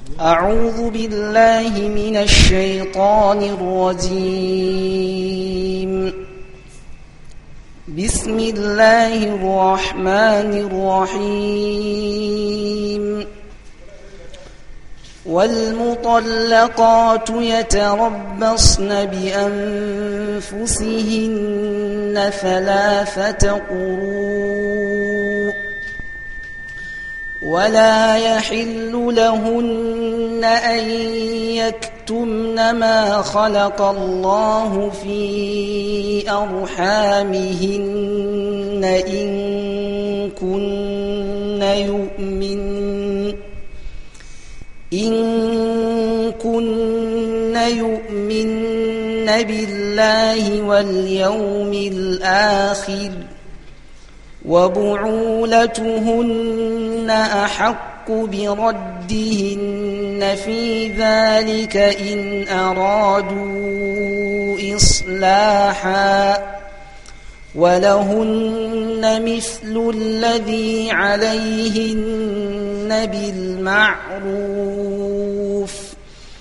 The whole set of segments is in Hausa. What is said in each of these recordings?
أعوذ بالله من الشيطان الرجيم بسم الله الرحمن الرحيم والمطلقات يتربصن بأنفسهن ثلاثة قروء ولا يحل لهن أن يكتمن ما خلق الله في أرحامهن إن كن يؤمن إن كن يؤمن بالله واليوم الآخر وبعولتهن أحق بردهن في ذلك إن أرادوا إصلاحا ولهن مثل الذي عليهن بالمعروف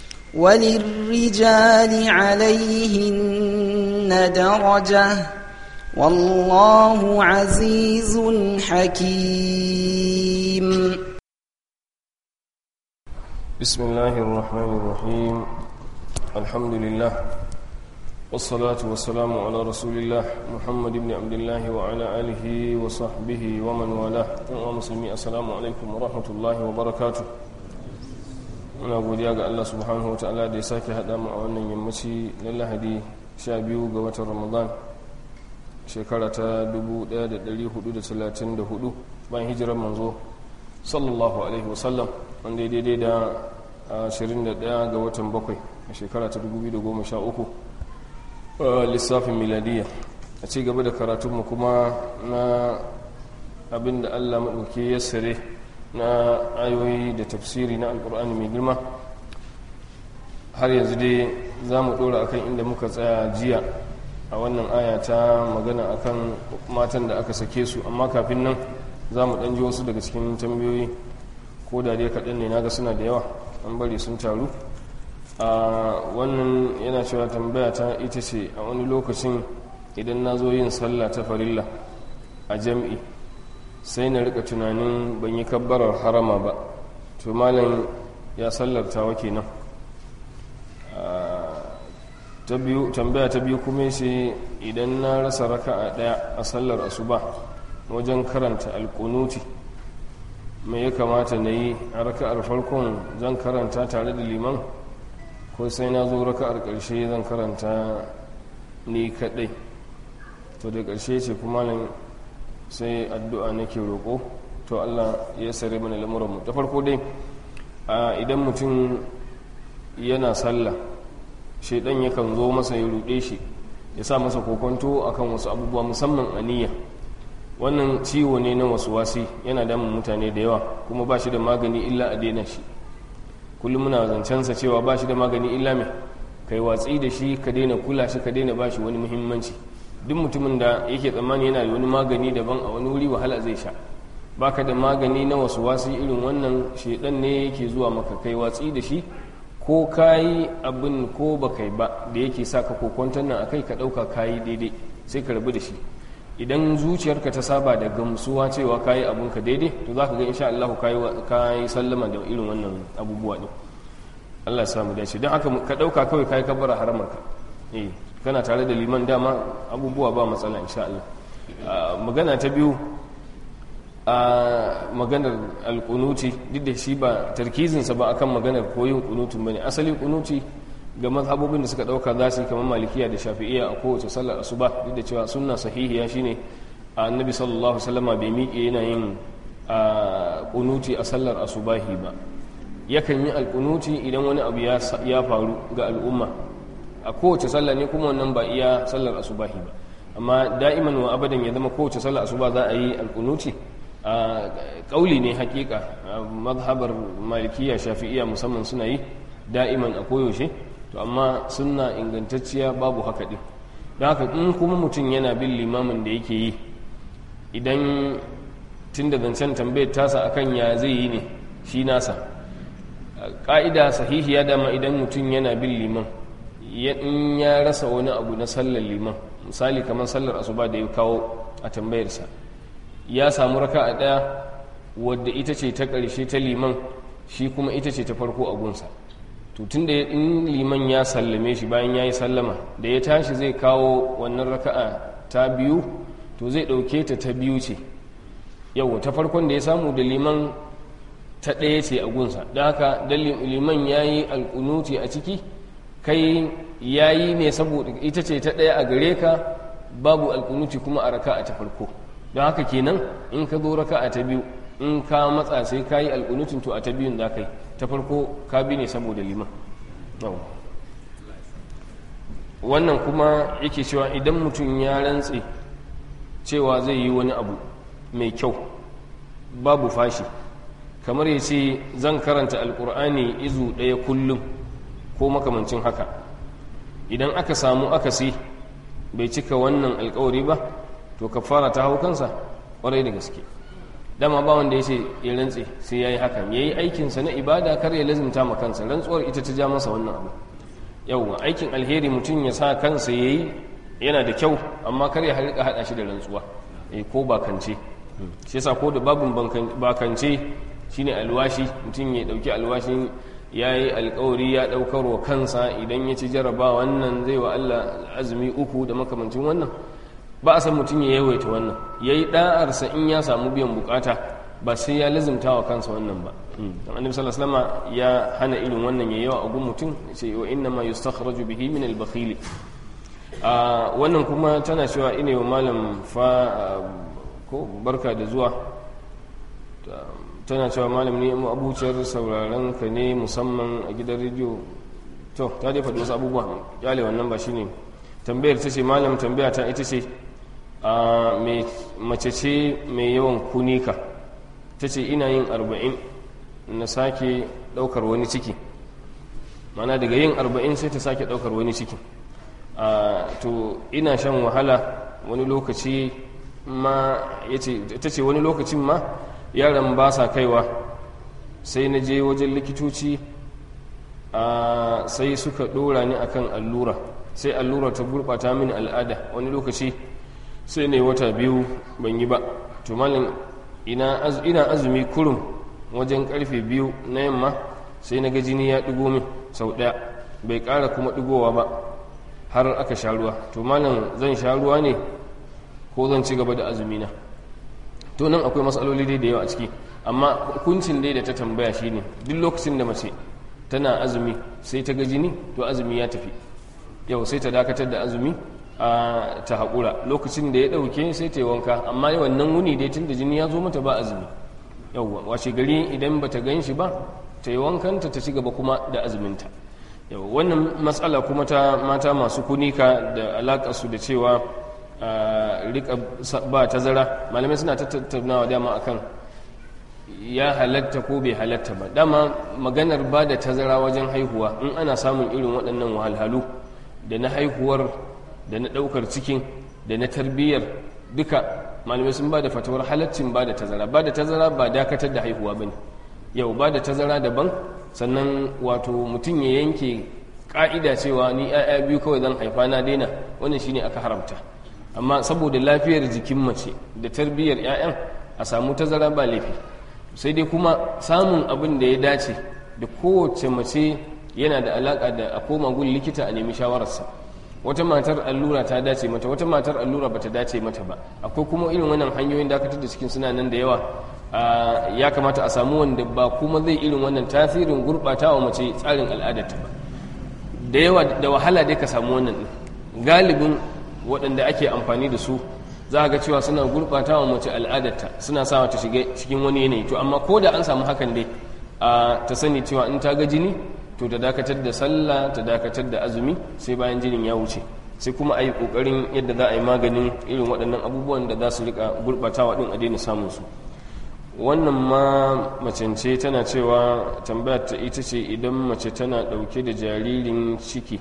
وللرجال عليهن درجه والله عزيز حكيم بسم الله الرحمن الرحيم الحمد لله والصلاة والسلام على رسول الله محمد بن عبد الله وعلى آله وصحبه ومن والاه ومسلمي السلام عليكم ورحمة الله وبركاته muna godiya ga Allah subhanahu wa ta'ala da ya sake haɗa mu a wannan yammaci na lahadi 12 ga watan ramadan shekara ta 1434 bayan hijirar manzo sallallahu alaihi wasallam wanda ya daidai da 21 ga watan bakwai a shekara ta 2013 lissafin miladiya a ci gaba da karatunmu kuma na abinda allah maɗauki ya sare na ayoyi da tafsiri na alkur'ani mai girma har yanzu dai za mu ɗora akan inda muka tsaya jiya a wannan aya ta magana akan matan da aka sake su amma kafin nan za mu ɗanji wasu daga cikin tambayoyi ko da dai kaɗan ne naga suna da yawa an bari sun taru a wannan yana cewa tambaya ta ita ce a wani lokacin idan na zo yin sallah ta farilla a jam'i sai na rika tunanin ban yi kabbarar harama ba to malam ya sallarta wa kenan tambaya ta biyu kuma shi idan na rasa raka a daya a sallar asuba wajen karanta alkunuti mai ya kamata na yi a raka'ar farkon zan karanta tare da liman ko sai na zo raka'ar ƙarshe zan karanta ni kaɗai to da ƙarshe ce kuma nan sai addu'a nake roƙo to allah ya sare mana lamuranmu ta farko dai idan mutum yana sallah shaidan yakan zo masa ya ruɗe shi ya sa masa kokonto akan wasu abubuwa musamman aniya wannan ciwo ne na wasu wasi yana damun mutane da yawa kuma ba shi da magani illa a daina shi kullum muna zancensa cewa ba shi da magani illa mai kai watsi da shi ka daina kula shi ka daina ba shi wani muhimmanci duk mutumin da yake tsammani yana da wani magani daban a wani wuri wahala zai sha baka da magani na wasu wasi irin wannan shaidan ne yake zuwa maka kai watsi da shi ko kayi abin ko ba kai ba da yake sa ka kokwantar nan akai ka ɗauka kayi daidai sai ka rabu da shi idan zuciyarka ta saba da gamsuwa cewa kayi abinka daidai to za ka ga insha Allah kayi sallama da irin wannan abubuwa ɗin Allah ya samu dace don haka ka ɗauka kawai kayi kabbara haramarka eh kana tare da liman dama abubuwa ba matsala insha Allah magana ta biyu a maganar alkunuti duk da shi ba tarkizinsa ba akan maganar koyin kunutun bane asali kunuti ga mazhabobin da suka dauka za su kamar malikiya da shafi'iyya a kowace sallar asuba duk da cewa sunna sahihiya shine annabi sallallahu alaihi wasallama bai miƙe yana yin kunuti a sallar asubahi ba yakan yi alkunuti idan wani abu ya faru ga al'umma a kowace sallah ne kuma wannan ba iya sallar asubahi ba amma da'iman wa abadan ya zama kowace sallar asuba za a yi alkunuti a kauli ne hakika mazhabar malikiya shafi'iya musamman suna yi da'iman a koyaushe to amma suna ingantacciya babu haka din don haka in kuma mutum yana bin limamin da yake yi idan tun da zancen tambayar tasa akan ya zai yi ne shi nasa ƙa'ida sahihiya dama idan mutum yana bin liman in ya rasa wani abu na sallar liman misali kamar sallar asuba da ya kawo a tambayarsa ya samu raka a ɗaya wadda ita ce ta ƙarshe ta liman shi kuma ita ce ta farko a gunsa to tun da in liman ya sallame shi bayan ya yi sallama da ya tashi zai kawo wannan raka'a ta biyu to zai ɗauke ta ta biyu ce yau ta farkon da ya samu da liman ta ɗaya ce a gunsa da haka da liman ya yi alƙunuti a ciki kai ya yi ne saboda ita ce ta ɗaya a gare ka babu alƙunuti kuma a raka'a ta farko don haka kenan in ka zo raka'a ta biyu in ka matsa sai ka yi alƙunutin to a ta biyun za ka yi ta farko ka bi ne saboda liman wannan kuma yake cewa idan mutum ya rantse cewa zai yi wani abu mai kyau babu fashi kamar ya ce zan karanta alkur'ani izu ɗaya kullum ko makamancin haka idan aka samu akasi bai cika wannan alkawari ba to ka fara ta hau kansa ƙwarai da gaske dama ba wanda ya ce ya rantse sai ya yi hakan ya yi aikinsa na ibada kar ya lazimta ma kansa rantsuwar ita ta ja masa wannan abu yauwa aikin alheri mutum ya sa kansa ya yi yana da kyau amma kar ya harika haɗa shi da rantsuwa ko bakance shi yasa ko da babin bakance shine alwashi mutum ya dauki alwashin ya yi alkawari ya daukar wa kansa idan ya ci jaraba wannan zai wa Allah azumi uku da makamancin wannan ba a san mutum ya yawaita wannan ya yi ɗa'arsa in ya samu biyan bukata ba sai ya lazimta wa kansa wannan ba don annabi sallallahu alaihi ya hana irin wannan ya yawa a gun mutum ce wa inna ma yustakhraju bihi min al-bakhili wannan kuma tana cewa ina wa malam fa ko barka da zuwa tana cewa malam ne abuciyar sauraron ka ne musamman a gidan rediyo to ta dai faɗi wasu abubuwa yale wannan ba shine tambayar ta ce malam tambaya ta ita ce a mace ce mai yawan kunika ta ce ina yin arba'in na sake ɗaukar wani ciki mana daga yin arba'in sai ta sake ɗaukar wani ciki to ina shan wahala wani lokaci ma ta ce wani lokacin ma yaran ba sa kaiwa sai na je wajen likitoci sai suka ɗora ni akan allura sai allura ta gurɓata mini al'ada wani lokaci sai ne wata biyu ban yi ba to malin ina azumi kurum wajen karfe biyu na yamma sai na ga jini ya ɗigo min sau ɗaya bai ƙara kuma ɗigowa ba har aka sha ruwa to malin zan sha ruwa ne ko zan ci gaba da azumina to nan akwai matsaloli dai da yawa a ciki amma hukuncin dai da ta tambaya shine duk lokacin da mace tana azumi sai ta ga jini to azumi ya tafi yau sai ta dakatar da azumi a ta haƙura lokacin da ya ɗauke sai ta yi wanka amma wannan wuni dai tun da jini ya zo mata ba azumi yauwa washe gari idan ba ta gan shi ba ta yi wankanta ta ci gaba kuma da azuminta yau wannan matsala kuma ta mata masu kunika da alaƙarsu da cewa rika ba tazara malamai suna tattaunawa dama akan ya halatta ko bai halatta ba dama maganar ba da tazara wajen haihuwa in ana samun irin waɗannan wahalhalu da na haihuwar da na ɗaukar cikin da na tarbiyyar duka malamai sun ba da fatawar halaccin ba da tazara ba da tazara ba dakatar da haihuwa ba ne yau ba da tazara daban sannan wato mutum ya yanke ƙa'ida cewa ni 'ya'ya biyu kawai zan haifa na daina wannan shine aka haramta amma saboda lafiyar jikin mace da tarbiyyar 'ya'yan a samu tazara ba laifi sai dai kuma samun abin da ya dace da kowace mace yana da alaka da a koma gun likita a nemi shawararsa wata matar allura ta dace mata wata matar allura bata dace mata ba akwai kuma irin wannan hanyoyin dakatar da cikin suna nan da yawa ya kamata a samu wanda ba kuma zai irin wannan tasirin gurɓatawa mace tsarin al'adarta ba da yawa da wahala dai ka samu wannan galibin waɗanda ake amfani da su za ga cewa suna gurɓata wa mace al'adarta suna sa ta shiga cikin wani yanayi to amma ko da an samu hakan dai a ta sani cewa in ta ga jini to ta dakatar da sallah ta dakatar da azumi sai bayan jinin ya wuce sai kuma a yi ƙoƙarin yadda za a yi maganin irin waɗannan abubuwan da za su rika gurɓatawa ɗin a daina samun su wannan ma macence tana cewa tambayar ta ita ce idan mace tana ɗauke da jaririn ciki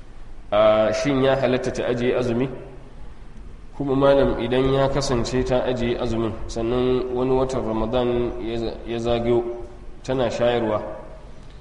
a shin ya halatta ta ajiye azumi kuma malam idan ya kasance ta ajiye azumin sannan wani watan ramadan ya zagayo tana shayarwa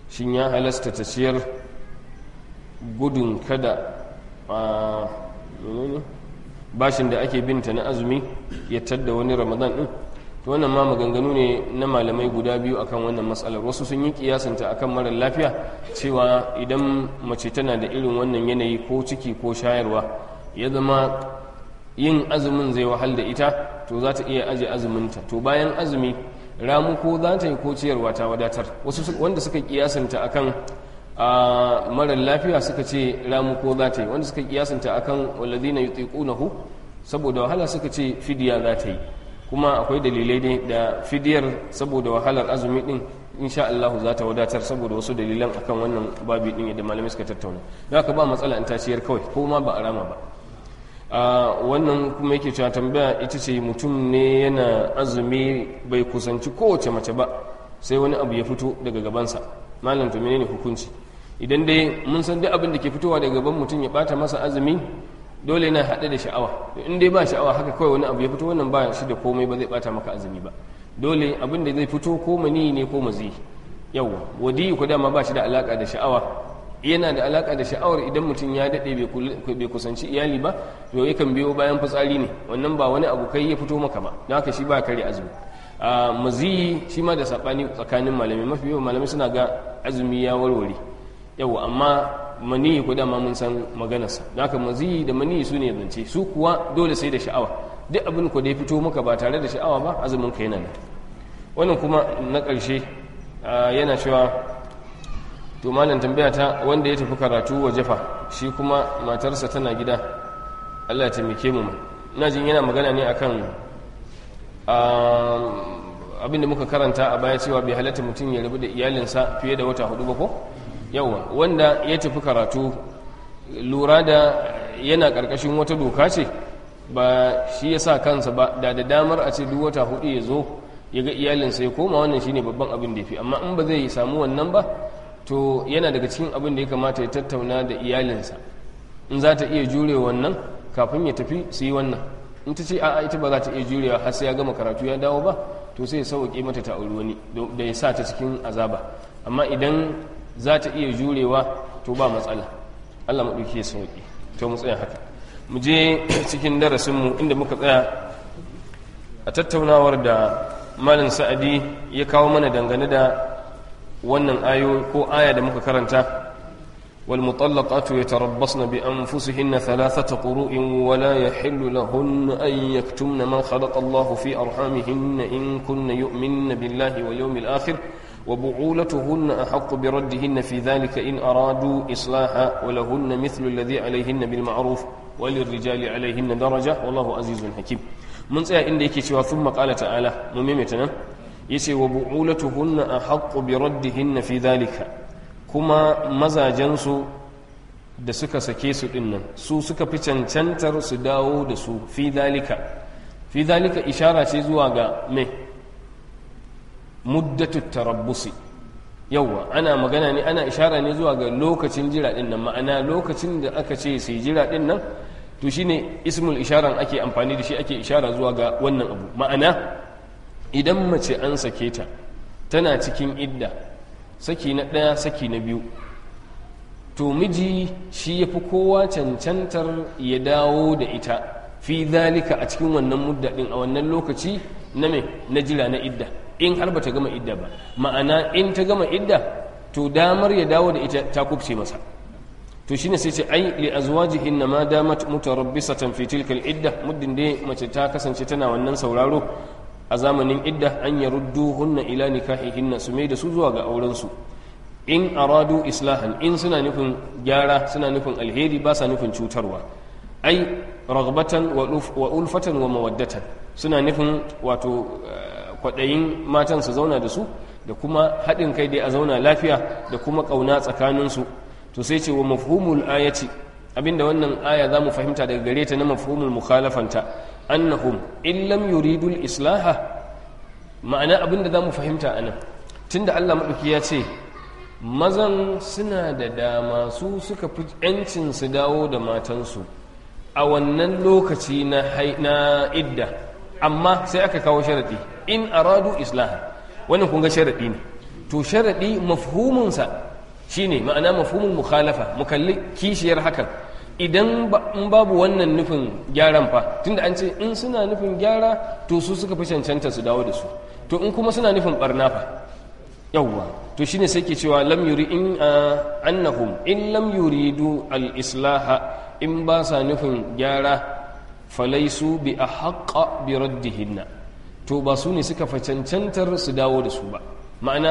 shin ya halasta ta ciyar gudun kada a bashin da ake binta na azumi ya tadda wani ramadan din to wannan ma maganganu ne na malamai guda biyu akan wannan matsalar wasu sun yi kiyasanta akan marar lafiya cewa idan mace tana da irin wannan yanayi ko ciki ko shayarwa ya zama yin azumin zai wahal da ita to za ta iya aje azuminta to bayan azumi ramu ko za ta yi ko ciyarwa ta wadatar wasu wanda suka kiyasanta akan a marar lafiya suka ce ramu ko za ta yi wanda suka kiyasanta akan walladina yutiqunahu saboda wahala suka ce fidiya za ta yi kuma akwai dalilai ne da fidiyar saboda wahalar azumi din insha Allah za ta wadatar saboda wasu dalilan akan wannan babi din da malamai suka tattauna don haka ba matsala in taciyar kawai ko ma ba a rama ba a wannan kuma yake cewa tambaya ita ce mutum ne yana azumi bai kusanci kowace mace ba sai wani abu ya fito daga gabansa malam to menene hukunci idan dai mun san duk abin da ke fitowa daga gaban mutum ya bata masa azumi dole yana haɗe da sha'awa in dai ba sha'awa haka kawai wani abu ya fito wannan ba shi da komai ba zai bata maka azumi ba dole abin da zai fito ko mani ne ko mazi yawa wadi ku dama ba shi da alaka da sha'awa yana da alaka da sha'awar idan mutum ya daɗe bai kusanci iyali ba to yakan biyo bayan fitsari ne wannan ba wani abu kai ya fito maka ba don haka shi ba kare azumi a mazi shi ma da saɓani tsakanin malamai mafi yawan malamai suna ga azumi ya warware yawa amma maniyi ko dama mun san maganarsa da haka maziyi da maniyi su ne zance su kuwa dole sai da sha'awa duk abin ku da ya fito maka ba tare da sha'awa ba azumin ka yana nan wannan kuma na ƙarshe yana cewa to malam tambaya ta wanda ya tafi karatu wa jafa shi kuma matarsa tana gida Allah ya taimake mu ina jin yana magana ne akan abin da muka karanta a baya cewa bai halatta mutum ya rabu da iyalinsa fiye da wata hudu ba ko yawa wanda ya tafi karatu lura da yana ƙarƙashin wata doka ce ba shi ya sa kansa ba da da damar a ce duk wata hudu ya zo ya ga iyalinsa ya koma wannan shine babban abin da ya fi amma in ba zai samu wannan ba to yana daga cikin abin da ya kamata ya tattauna da iyalinsa in za ta iya jure wannan kafin ya tafi su yi wannan in ta ce a'a ita ba za ta iya jurewa har sai ya gama karatu ya dawo ba to sai ya sauke mata ta auri wani da ya sa ta cikin azaba amma idan za ta iya jurewa to ba matsala Allah maɗauki ya sauƙi to mu tsaya haka mu je cikin darasinmu inda muka tsaya a tattaunawar da malin sa'adi ya kawo mana dangane da wannan ayo ko aya da muka karanta والمطلقات يتربصن بأنفسهن ثلاثة قروء ولا يحل لهن أن يكتمن ما خلق الله في أرحامهن إن كن يؤمن بالله واليوم الآخر وبعولتهن أحق بردهن في ذلك إن أرادوا إصلاحا ولهن مثل الذي عليهن بالمعروف وللرجال عليهن درجة والله عزيز حكيم من سيا إن ديكي ثم قال تعالى مميمتنا يسي وبعولتهن أحق بردهن في ذلك كما مزاجنسو da suka sake su dinnan su suka fi cancantar su dawo da su fi dalika fi dalika ishara ce zuwa ga mai muddatu tarabbusi yawwa ana magana ne ana ishara ne zuwa ga lokacin jira din nan ma'ana lokacin da aka ce sai jira din nan to shine ismul isharan ake amfani da shi ake ishara zuwa ga wannan abu ma'ana idan mace an sake ta tana cikin idda saki na ɗaya saki na biyu to miji shi ya fi kowa cancantar ya dawo da ita fi zalika a cikin wannan mudda din a wannan lokaci na me na jira na idda in har ba ta gama idda ba ma'ana in ta gama idda to damar ya dawo da ita ta kubce masa to shine sai ce ai li azwajihin ma damat mutarabbisatan fi tilka idda muddin dai mace ta kasance tana wannan sauraro a zamanin idda an yarudduhunna ila nikahihinna su mai da su zuwa ga auren su in aradu islahan in suna nufin gyara suna nufin alheri ba sa nufin cutarwa ai ragbatan wa ulfatan wa mawaddatan suna nufin wato kwaɗayin matan su zauna da su da kuma haɗin kai dai a zauna lafiya da kuma ƙauna tsakaninsu to sai ce wa mafhumul ayati abinda wannan aya za mu fahimta daga gare ta na mafhumul mukhalafanta annahum in lam yuridul islaha ma'ana abinda za mu fahimta anan tunda Allah maɗauki ya ce mazan suna da dama su suka fi 'yancin su dawo da matansu a wannan lokaci na idda amma sai aka kawo sharaɗi in aradu islah wannan kun ga sharaɗi ne to sharaɗi mafhuminsa shine ma'ana mafhumin mukhalafa mu kalli kishiyar hakan idan in babu wannan nufin gyaran fa tunda an ce in suna nufin gyara to su suka fi cancanta su dawo da su to in kuma suna nufin barna fa yawwa to shine sai ke cewa lam yuri in annahum in lam yuridu al-islaha in ba sa nufin gyara falaisu bi ahqqa bi raddihinna to ba su ne suka fa cancantar su dawo da su ba ma'ana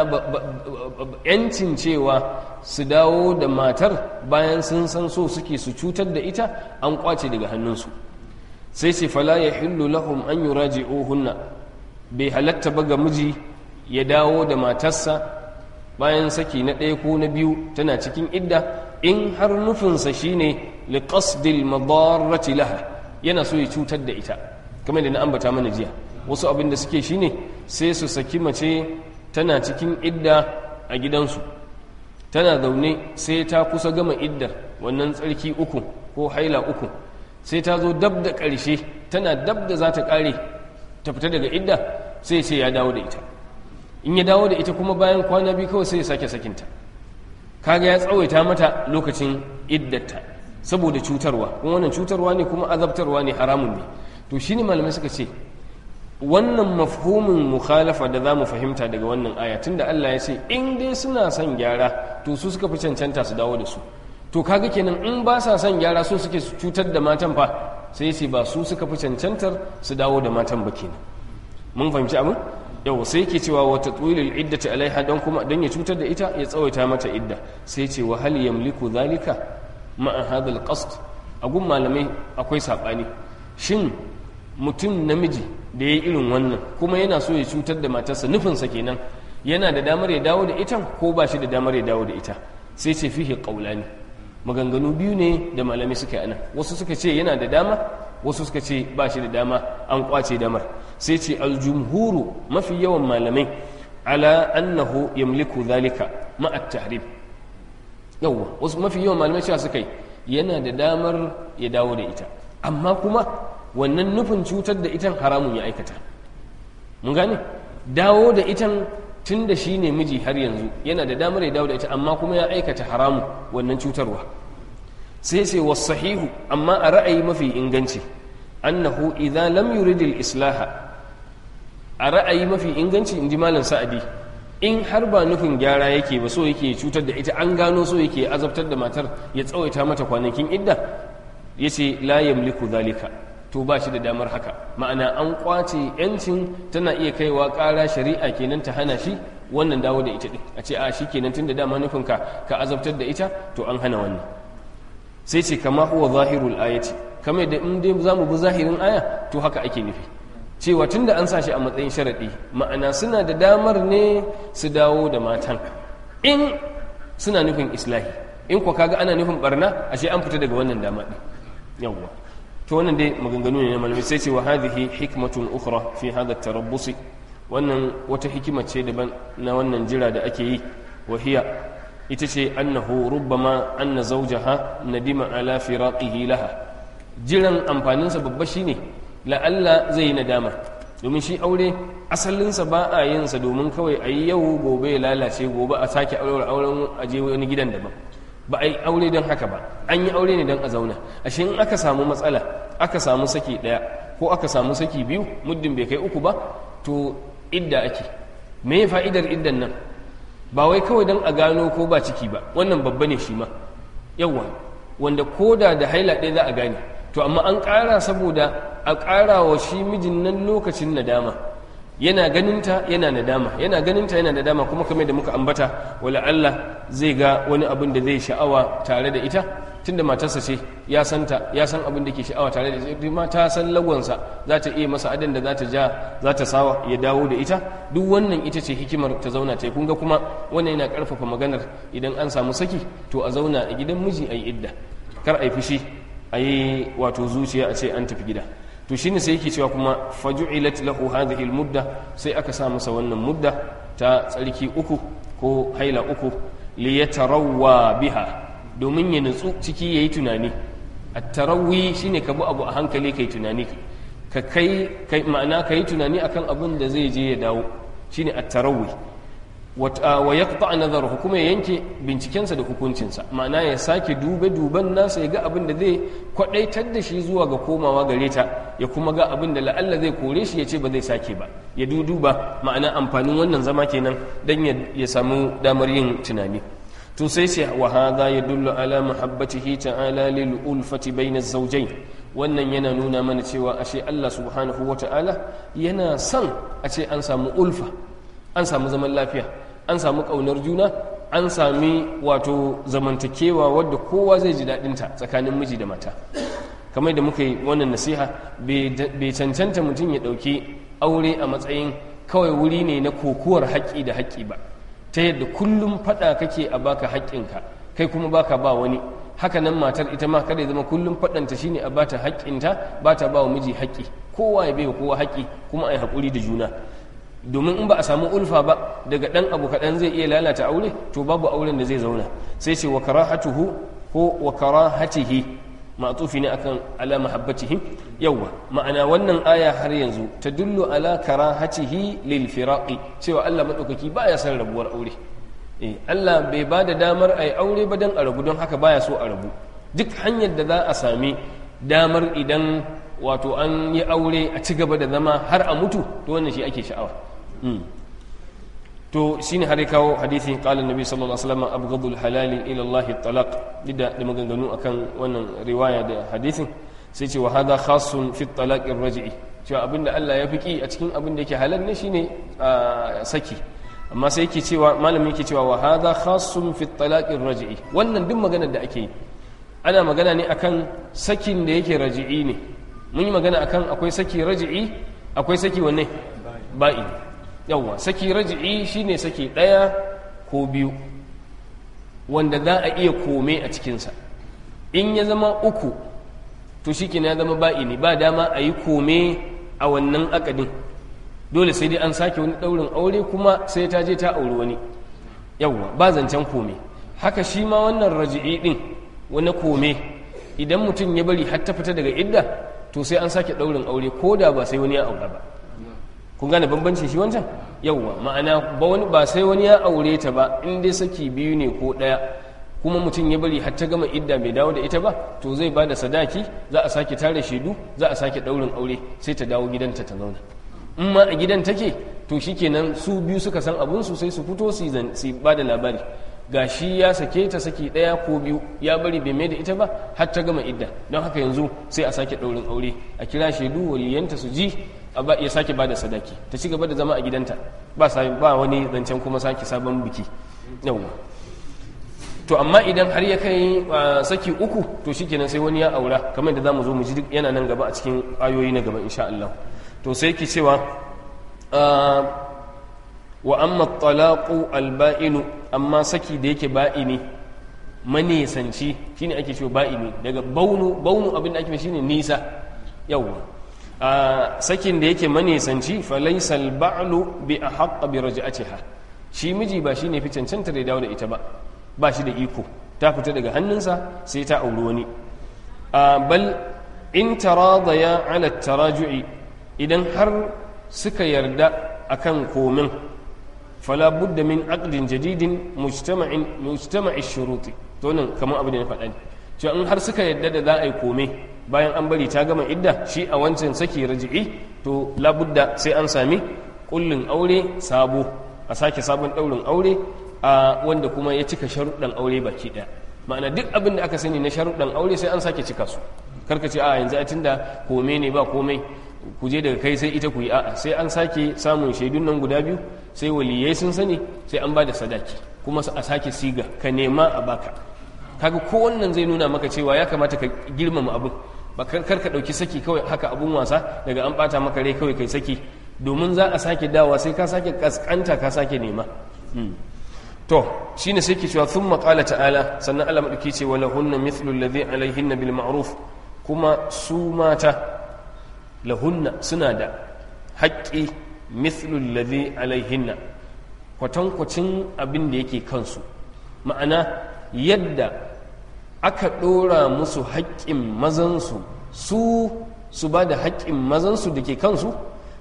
yancin cewa su dawo da matar bayan sun san so suke su cutar da ita an kwace daga hannunsu sai ce fala ya hillu lahum an yuraji'uhunna bai halatta ba ga miji ya dawo da matarsa bayan saki na ɗaya ko na biyu tana cikin idda in har nufinsa shine liqasdil madarrati laha yana so ya cutar da ita kamar da na ambata mana jiya wasu abin da suke shine sai su saki mace tana cikin idda a gidansu tana zaune sai ta kusa gama iddar wannan tsarki uku ko haila uku sai ta zo dab da ƙarshe tana dab da za ta ƙare ta fita daga idda sai ce ya dawo da ita in ya dawo da ita kuma bayan kwana biyu kawai sai ya sake sakinta kaga ya tsawaita mata lokacin iddarta saboda cutarwa kuma wannan cutarwa ne kuma azabtarwa ne haramun ne to shine malamai suka ce wannan mafhumin mukhalafa da za mu fahimta daga wannan aya tunda Allah ya ce in dai suna son gyara to su suka fi cancanta su dawo da su to kaga kenan in ba sa son gyara so suke cutar da matan fa sai ce ba su suka fi cancantar su dawo da matan ba kenan mun fahimci abin yau sai yake cewa wata tsulil iddati alaiha don kuma don ya cutar da ita ya tsawaita mata idda sai ce wa hal yamliku zalika ma'a hadha alqasd a gun malamai akwai sabani shin mutum namiji da ya irin wannan kuma yana so ya cutar da matarsa nufinsa kenan yana da damar ya dawo da ita ko ba shi da damar ya dawo da ita sai ce fihi qaulani maganganu biyu ne da malami suka yi anan wasu suka ce yana da dama wasu suka ce ba shi da dama an kwace damar sai ce aljumhuru mafi yawan malamai ala annahu yamliku zalika ma'a tahrib yawwa wasu mafi yawan malamai cewa suka yi yana da damar ya dawo da ita amma kuma wannan nufin cutar da itan haramun ya aikata mun gane dawo da itan tun da shi ne miji har yanzu yana da damar ya dawo da ita amma kuma ya aikata haramun wannan cutarwa sai sai wasu sahihu amma a ra'ayi mafi inganci annahu idza lam yuridil islaha a ra'ayi mafi inganci in ji malam sa'adi in har ba nufin gyara yake ba so yake cutar da ita an gano so yake azabtar da matar ya tsawaita mata kwanakin idda yace la yamliku zalika to ba shi da damar haka ma'ana an kwace yancin tana iya kaiwa ƙara shari'a kenan ta hana shi wannan dawo da ita ɗin a ce a shi kenan tun da dama nufin ka ka azabtar da ita to an hana wannan sai ce kama huwa zahirul ayati kamar da in dai za mu bi zahirin aya to haka ake nufi cewa tun da an sa shi a matsayin sharaɗi ma'ana suna da damar ne su dawo da matan in suna nufin islahi in kwa kaga ana nufin barna ashe an fita daga wannan dama ɗin yawwa to wannan dai maganganu ne na malamai sai ce wa hadhihi hikmatun ukhra fi hadha tarabbusi wannan wata hikima ce daban na wannan jira da ake yi wa hiya ita ce annahu rubbama anna zawjaha nadima ala firaqihi laha jiran amfaninsa babba shine la'alla zai yi nadama domin shi aure asalinsa ba a yin sa domin kawai a yi yau gobe ya lalace gobe a sake aure auren aje wani gidan daban ba a yi aure don haka ba an yi aure ne don a zauna ashe in aka samu matsala aka samu saki ɗaya ko aka samu saki biyu muddin bai kai uku ba to idda ake me fa'idar iddan nan ba wai kawai don a gano ko ba ciki ba wannan babba ne shi ma yawa wanda koda da haila ɗaya za a gane to amma an ƙara saboda a ƙara wa shi mijin nan lokacin nadama yana ganinta yana nadama yana ganinta yana nadama kuma kamar da muka ambata wala Allah zai ga wani abin da zai sha'awa tare da ita tunda matarsa ce ya santa ya san abin da ke sha'awa tare da ita ma ta san lagonsa za ta iya masa adan da za ta ja za ta sawa ya dawo da ita duk wannan ita ce hikimar ta zauna ta kun ga kuma wannan yana karfafa maganar idan an samu saki to a zauna a gidan miji a yi idda kar a yi fushi a yi wato zuciya a ce an tafi gida to shine sai yake cewa kuma faju'ilat lahu hadhihi almudda sai aka sa masa wannan mudda ta tsarki uku ko haila uku li yatarawwa biha domin ya nutsu ciki yayi tunani at-tarawwi shine ka bi abu a hankali kai tunani ka kai kai ma'ana kai tunani akan abin da zai je ya dawo shine at-tarawwi wa yaqta nazaruhu kuma ya yanke bincikensa da hukuncinsa ma'ana ya sake dube duban nasa ya ga abin da zai kwadaitar da shi zuwa ga komawa gare ta ya kuma ga abin da la'alla zai kore shi ya ce ba zai sake ba ya duduba ma'ana amfanin wannan zama kenan dan ya samu damar yin tunani to sai ce wa hadha yadullu ala muhabbatihi ta'ala lil ulfati bayna zawjayn wannan yana nuna mana cewa ashe Allah subhanahu wata'ala yana son a ce an samu ulfa an samu zaman lafiya an samu ƙaunar juna an sami wato zamantakewa wadda kowa zai ji daɗinta tsakanin miji da mata kamar da muka yi wannan nasiha bai cancanta mutum ya ɗauki aure a matsayin kawai wuri ne na kokuwar haƙƙi da haƙƙi ba ta yadda kullum faɗa kake a baka haƙƙinka kai kuma baka ba wani haka nan matar ita ma kada ya zama kullum faɗanta shine a bata haƙƙinta ba ta ba wa miji haƙƙi kowa ya bai wa kowa haƙƙi kuma a yi haƙuri da juna domin in ba a samu ulfa ba daga ɗan abu kaɗan zai iya lalata aure to babu auren da zai zauna sai ce wa karahatuhu ko wa karahatihi ma'tufi ne akan ala mahabbatihim yawa ma'ana wannan aya har yanzu ta dullu ala karahatihi lil firaqi cewa Allah madaukaki baya son rabuwar aure eh Allah bai ba da damar ai aure ba dan a rabu don haka baya so a rabu duk hanyar da za a sami damar idan wato an yi aure a ci gaba da zama har a mutu to wannan shi ake sha'awa to shine har ya kawo hadisi qala annabi sallallahu alaihi wasallam abghadul halali ila Allah talaq dida da maganganu akan wannan riwaya da hadisin sai ce wa hadha khassun fi talaq ar-raj'i cewa abinda Allah ya fiki a cikin abin da yake halal ne shine saki amma sai yake cewa malamin yake cewa wa hadha khassun fi talaq ar-raj'i wannan duk maganar da ake yi ana magana ne akan sakin da yake raji'i ne mun yi magana akan akwai saki raji'i akwai saki wanne ba'i yawwa saki raji'i shine saki ɗaya ko biyu wanda za a iya kome a cikinsa in ya zama uku to shi ya zama ba'i ne ba dama a yi kome a wannan akadin dole sai dai an sake wani ɗaurin aure kuma sai ta je ta auri wani yawwa ba zancen kome haka shi ma wannan raji'i ɗin wani kome idan mutum ya bari har ta fita daga idda to sai an sake ɗaurin aure ko da ba sai wani ya aura ba kun gane bambanci shi wancan yauwa ma'ana ba wani ba sai wani ya aure ta ba in dai saki biyu ne ko ɗaya kuma mutum ya bari har ta gama idda bai dawo da ita ba to zai ba da sadaki za a sake tare shaidu za a sake ɗaurin aure sai ta dawo gidanta ta zauna in ma a gidan take to shikenan su biyu suka san abun su sai su fito su ba da labari ga shi ya sake ta saki ɗaya ko biyu ya bari bai mai da ita ba har ta gama idda don haka yanzu sai a sake ɗaurin aure a kira shaidu waliyanta su ji ya sake ba da sadaki ta ci gaba da zama a gidanta ba ba wani zancen kuma sake sabon biki yawwa to amma idan har ya kai saki uku to shikenan sai wani ya aura kamar da zamu zo mu ji duk yana nan gaba a cikin ayoyi na gaba insha Allah to sai ki cewa wa amma talaqu alba'inu amma saki da yake ba'ini manisanci shine ake cewa ba'ini daga baunu baunu abin da ake shine nisa yawwa a sakin da yake manisanci falaisal ba'lu bi ahqqa bi raj'atiha shi miji ba shine fi cancanta da dawo da ita ba ba shi da iko ta fita daga hannunsa sai ta auri wani bal in taradaya ala taraju'i idan har suka yarda akan komin fala budda min aqdin jadidin mujtama'in mujtama'i shuruti to nan kamar abu da na faɗa ne cewa in har suka yarda da za a yi kome bayan an bari ta gama idda shi a wancan saki raji'i to labudda sai an sami kullin aure sabo a sake sabon daurin aure a wanda kuma ya cika sharuɗan aure baki ɗaya ma'ana duk abin da aka sani na sharuɗan aure sai an sake cika su karka ce a yanzu a tunda kome ne ba komai ku je daga kai sai ita ku yi a'a sai an sake samun shaidun nan guda biyu sai waliyai sun sani sai an ba da sadaki kuma a sake siga ka nema a baka kaga ko wannan zai nuna maka cewa ya kamata ka girmama abin ba kar ka ɗauki saki kawai haka abun wasa daga an ɓata maka rai kawai kai saki domin za a sake dawa sai ka sake kaskanta ka sake nema to shine sai ke cewa thumma qala ta'ala sannan Allah madauki ce wala hunna mithlu alladhi alaihinna bil ma'ruf kuma su mata lahunna suna da haƙƙi mithlu alladhi alaihinna kwatankwacin abin da yake kansu ma'ana yadda aka ɗora musu haƙƙin mazansu su su ba da haƙƙin mazansu da ke kansu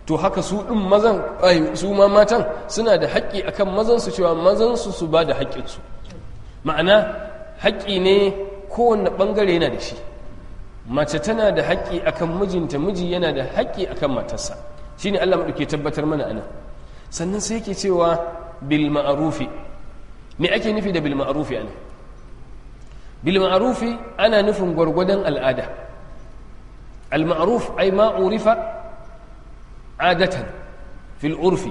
to haka su ɗin mazan su ma matan suna da haƙƙi akan mazan su cewa mazan su su ba da haƙƙinsu ma'ana haƙƙi ne kowanne ɓangare yana da shi mace tana da haƙƙi akan mijinta miji yana da haƙƙi akan matarsa shine Allah maɗauke tabbatar mana anan sannan sai yake cewa bil ma'arufi me ake nufi da bil ma'arufi anan bil ma'arufi ana nufin gwargwadon al'ada al ma'ruf ay ma urifa adatan fil urfi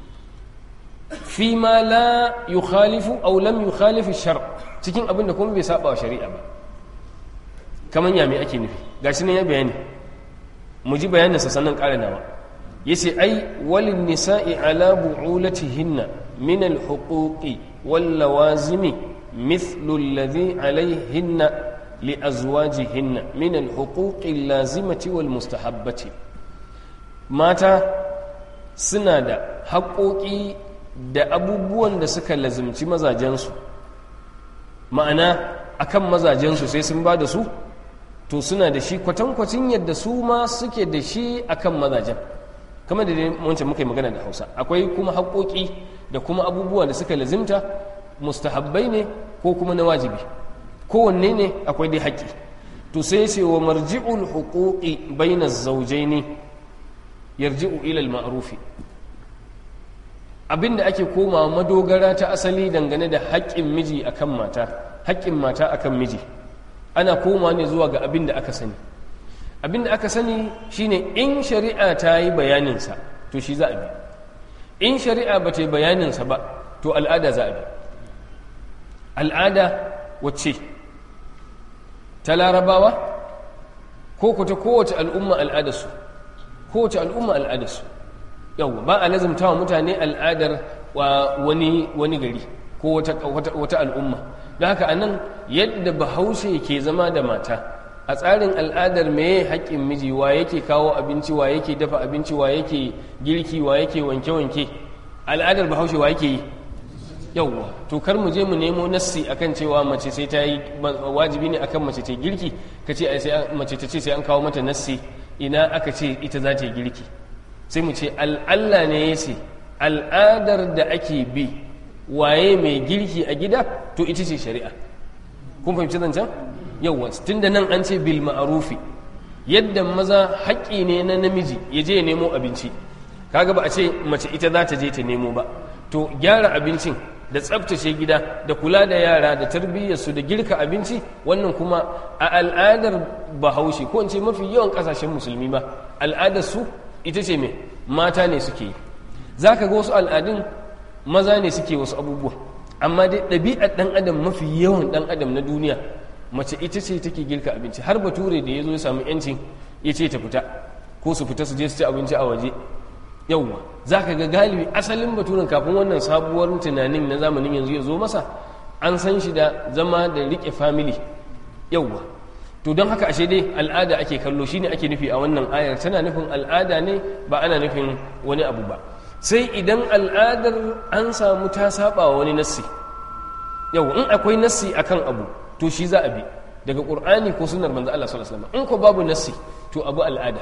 fi ma la yukhalifu aw lam yukhalifu shar cikin abin da kuma bai saba wa shari'a ba kaman ya me ake nufi gashi ne ya bayani mu ji bayanin sa sannan ƙara nawa yace ai walin nisa'i ala bu'ulatihinna min al-huquqi wal lawazimi mithlu alladhi alayhinna li azwajihinna min al-huquqi al-lazimati wal mustahabbati mata suna da haƙoƙi da abubuwan da suka lazimci mazajensu ma'ana akan mazajensu sai sun ba da su to suna da shi kwatankwacin yadda su ma suke da shi akan mazajen kamar da wancan muka yi magana da hausa akwai kuma haƙoƙi da kuma abubuwa da suka lazimta mustahabbai ne ko kuma na wajibi kowanne ne akwai dai haƙƙi to sai ce wa marji'ul huquqi bayna zawjaini yarji'u ila al-ma'rufi abinda ake komawa madogara ta asali dangane da haƙƙin miji akan mata haƙƙin mata akan miji ana koma ne zuwa ga abin da aka sani abin da aka sani shine in shari'a ta yi bayaninsa to shi za a bi in shari'a ba ta yi bayaninsa ba to al'ada za a bi al'ada wacce ta larabawa ko ku ta kowace al'umma al'adarsu kowace al'umma al'adarsu yau ba a lazimta wa mutane al'adar wani wani gari ko wata al'umma don haka a nan yadda bahaushe ke zama da mata a tsarin al'adar meye haƙƙin miji wa yake kawo abinci wa yake dafa abinci wa yake girki wa yake wanke-wanke al'adar bahaushe wa yake yi yauwa to kar mu je mu nemo nassi akan cewa mace sai ta yi wajibi ne akan mace ta girki ka ce mace ta ce sai an kawo mata nassi ina aka ce ita za ta yi girki sai mu ce al'alla ne ya ce al'adar da ake bi waye mai girki a gida to ita ce shari'a kun fahimci zancen yauwa tun da nan an ce bil ma'arufi yadda maza haƙƙi ne na namiji ya je ya nemo abinci kaga ba a ce mace ita za ta je ta nemo ba to gyara abincin da tsabtace gida da kula da yara da tarbiyyarsu da girka abinci wannan kuma a al'adar bahaushe ko in ce mafi yawan ƙasashen musulmi ba al'adar su ita ce mai mata ne suke yi za ka ga wasu al'adun maza ne suke wasu abubuwa amma dai ɗabi'ar ɗan adam mafi yawan ɗan adam na duniya mace ita ce take girka abinci har bature da ya zo ya samu yancin ya ce ta fita ko su fita su je su ci abinci a waje yauwa za ka ga galibi asalin baturen kafin wannan sabuwar tunanin na zamanin yanzu ya zo masa an san shi da zama da riƙe family yauwa to don haka ashe dai al'ada ake kallo shine ake nufi a wannan ayar tana nufin al'ada ne ba ana nufin wani abu ba sai idan al'adar an samu ta saba wa wani nassi yau in akwai nassi akan abu to shi za a bi daga qur'ani ko sunnar manzo Allah sallallahu alaihi wasallam in ko babu nassi to abu al'ada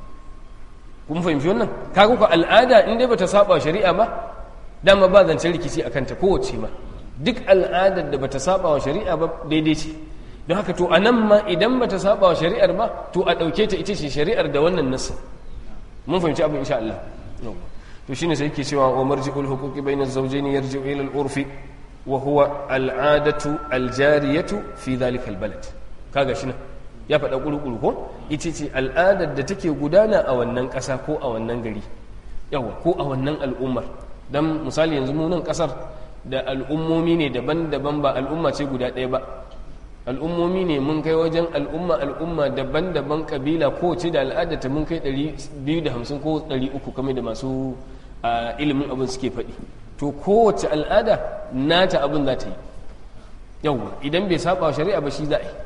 kun fahimci wannan kaga ko al'ada in dai bata saba wa shari'a ba dama ba zancen rikici akan ta kowace ma duk al'adar da bata saba wa shari'a ba daidai ce don haka to anan ma idan bata saba wa shari'ar ba to a dauke ta ita ce shari'ar da wannan nassin mun fahimci abin insha Allah to shine sai yake cewa wa marji'ul huquqi bayna az-zawjayn yarji'u ila al-urfi wa huwa al-'adatu al-jariyatu fi dhalika al-balad kaga shi ya faɗa ƙulƙulu ko ita ce al'adar da take gudana a wannan ƙasa ko a wannan gari yawa ko a wannan al'ummar dan misali yanzu mu nan ƙasar da al'ummomi ne daban-daban ba al'umma ce guda ɗaya ba al'ummomi ne mun kai wajen al'umma al'umma daban-daban kabila kowace da al'adata mun kai 250 ko 300 kamar da masu ilimin abin suke faɗi to kowace al'ada nata abin za ta yi yawwa idan bai saba shari'a ba shi za a yi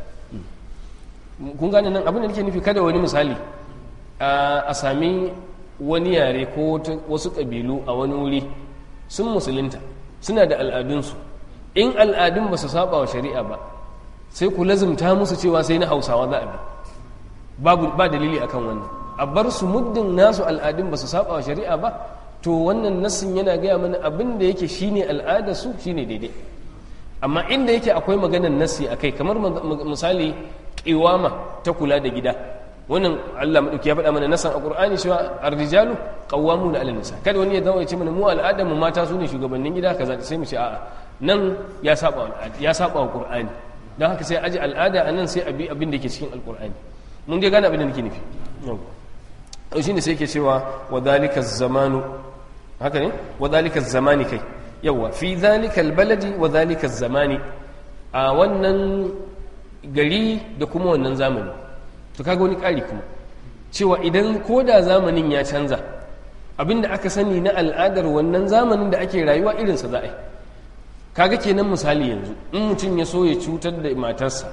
kun gane nan abin da nake nufi kada wani misali a sami wani yare ko wasu ƙabilu a wani wuri sun musulunta suna da al'adunsu in al'adun ba su saba wa shari'a ba sai ku lazumta musu cewa sai na hausawa za a bi babu ba dalili akan wannan a bar su muddin nasu al'adun ba su saba wa shari'a ba to wannan nassin yana gaya mana abin da yake shine al'adar su shine daidai amma inda yake akwai maganar nassi akai kamar misali kiwama ta kula da gida wannan Allah madauki ya faɗa mana nasan a Qur'ani cewa ar-rijalu qawwamuna 'ala nisa kada wani ya zama ya ce mana mu al'adar mu mata su ne shugabannin gida kaza sai mu ce a'a nan ya saba wa ya saba wa Qur'ani dan haka sai aji al'ada anan sai abi abin da yake cikin al-Qur'ani mun dai gane abin da nake nufi to shine sai yake cewa wa dhalika zamanu haka ne wa dhalika zamani kai yawa fi dhalika al-baladi wa dhalika zamani a wannan gari da kuma wannan zamani to kaga wani ƙari kuma cewa idan ko da zamanin ya canza abinda aka sani na al'adar wannan zamanin da ake rayuwa irinsa za a yi kaga kenan misali yanzu in mutum ya so ya cutar da matarsa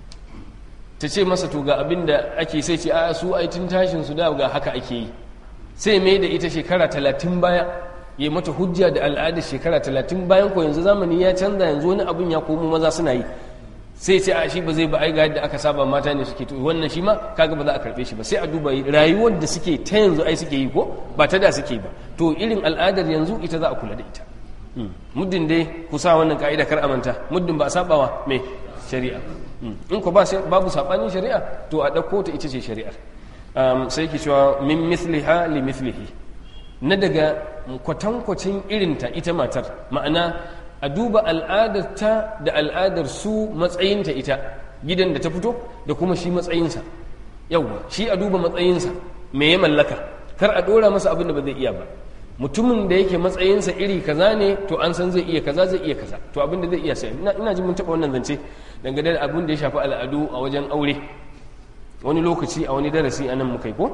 ta ce masa to ga abinda ake sai ce a su ai tun tashin su da ga haka ake yi sai mai da ita shekara talatin baya ya mata hujja da al'adar shekara talatin bayan ko yanzu zamani ya canza yanzu wani abin ya komo maza suna yi sai ce a shi ba zai ba ai ga yadda aka saba mata ne suke to wannan shi ma kaga ba za a karbe shi ba sai a duba rayuwar da suke ta yanzu ai suke yi ko ba ta da suke ba to irin al'adar yanzu ita za a kula da ita muddin dai ku sa wannan ka'ida kar amanta muddin ba a sabawa mai shari'a in ko ba babu sabanin shari'a to a dauko ta ita ce shari'ar sai ki cewa min mithliha li mithlihi na daga kwatankwacin irinta ita matar ma'ana a duba al'adarta da al'adar su matsayinta ita gidan da ta fito da kuma shi matsayinsa yauwa shi a duba matsayinsa me ya mallaka kar a dora masa abin da ba zai iya ba mutumin da yake matsayinsa iri kaza ne to an san zai iya kaza zai iya kaza to abin da zai iya sai ina ji mun taba wannan zance dangane da abin da ya shafi al'adu a wajen aure wani lokaci a wani darasi anan muka yi ko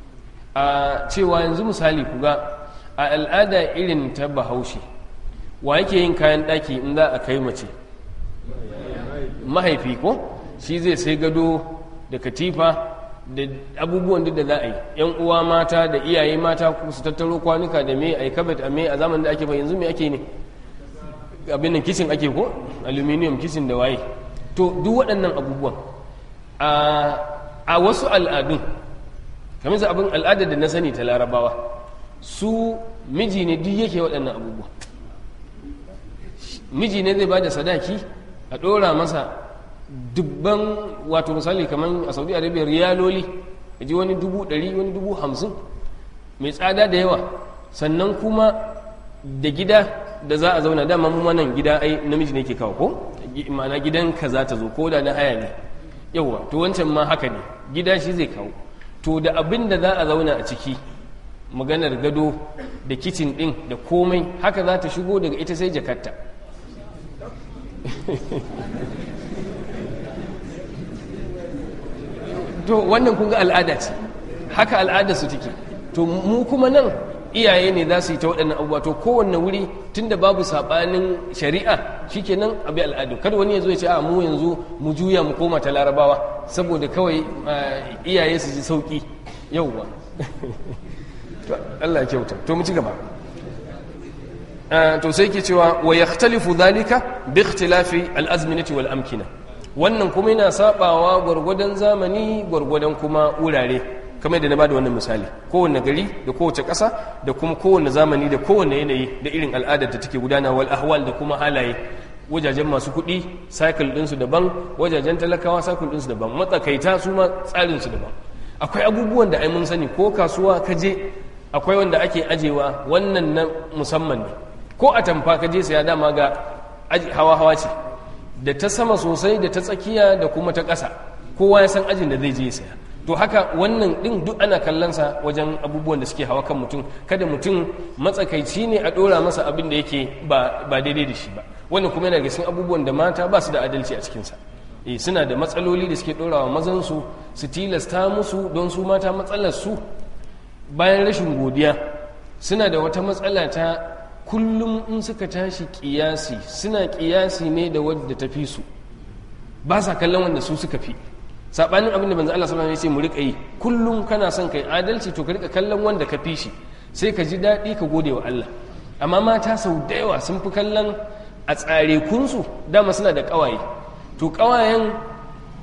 a cewa yanzu misali ku ga a al'ada irin ta bahaushe wa yake yin kayan ɗaki in za a kai mace mahaifi ko shi zai sai gado da katifa da abubuwan duk da za a yi yan uwa mata da iyaye mata su tattaro kwanuka da me a yi kabet a me a zamanin da ake ba yanzu me ake ne abin nan kishin ake ko aluminium kishin da waye to duk waɗannan abubuwan a wasu al'adun kamar abin al'adar da na sani ta larabawa su miji ne duk yake waɗannan abubuwa miji ne zai ba da sadaki a ɗora masa dubban wato misali kamar a saudi arabia riyaloli a ji wani dubu ɗari wani dubu hamsin mai tsada da yawa sannan kuma da gida da za a zauna dama mu nan gida ai namiji ne ke kawo ko ma'ana gidan ka za ta zo ko da na haya ne yawa to wancan ma haka ne gida shi zai kawo to da abin da za a zauna a ciki maganar gado da kicin ɗin da komai haka za ta shigo daga ita sai jakarta to wannan kun ga al'ada ce haka al'ada su take to mu kuma nan iyaye ne za su yi ta waɗannan abubuwa to kowanne wuri tunda babu saɓanin shari'a shikenan abi al'adu kada wani ya zo ya ce a mu yanzu mu juya mu koma ta larabawa saboda kawai iyaye su ji sauƙi yauwa Allah ya kyauta to mu ci gaba to sai ke cewa wa yakhtalifu dhalika bi ikhtilafi al-azminati wal amkina wannan kuma yana sabawa gwargwadon zamani gwargwadon kuma wurare kamar da na bada wannan misali kowanne gari da kowace ƙasa da kuma kowanne zamani da kowanne yanayi da irin al'adar da take gudana wal ahwal da kuma halaye wajajen masu kuɗi cycle ɗinsu daban wajajen talakawa cycle ɗinsu daban matsakaita su ma tsarinsu daban akwai abubuwan da ai mun sani ko kasuwa ka je akwai wanda ake ajewa wannan na musamman ne ko a tamfa ka je saya dama ga hawa-hawa ce da ta sama sosai da ta tsakiya da kuma ta ƙasa kowa ya san ajin da zai je saya to haka wannan ɗin duk ana kallonsa wajen abubuwan da suke hawa kan mutum kada mutum matsakaici ne a ɗora masa abin da yake ba daidai da shi ba wannan kuma yana cikin abubuwan da mata ba su da adalci a cikinsa e suna da matsaloli da suke ɗorawa mazansu su tilasta musu don su mata matsalar su bayan rashin godiya suna da wata matsala ta kullum in suka tashi kiyasi suna kiyasi ne da wadda ta fi su ba sa kallon wanda su suka fi sabanin abin da manzo Allah sallallahu alaihi wasallam ya ce mu rika yi kullum kana son kai adalci to ka rika kallon wanda ka fi shi sai ka ji daɗi ka gode wa Allah amma mata sau da yawa sun fi kallon a tsare kunsu dama suna da ƙawaye to ƙawayen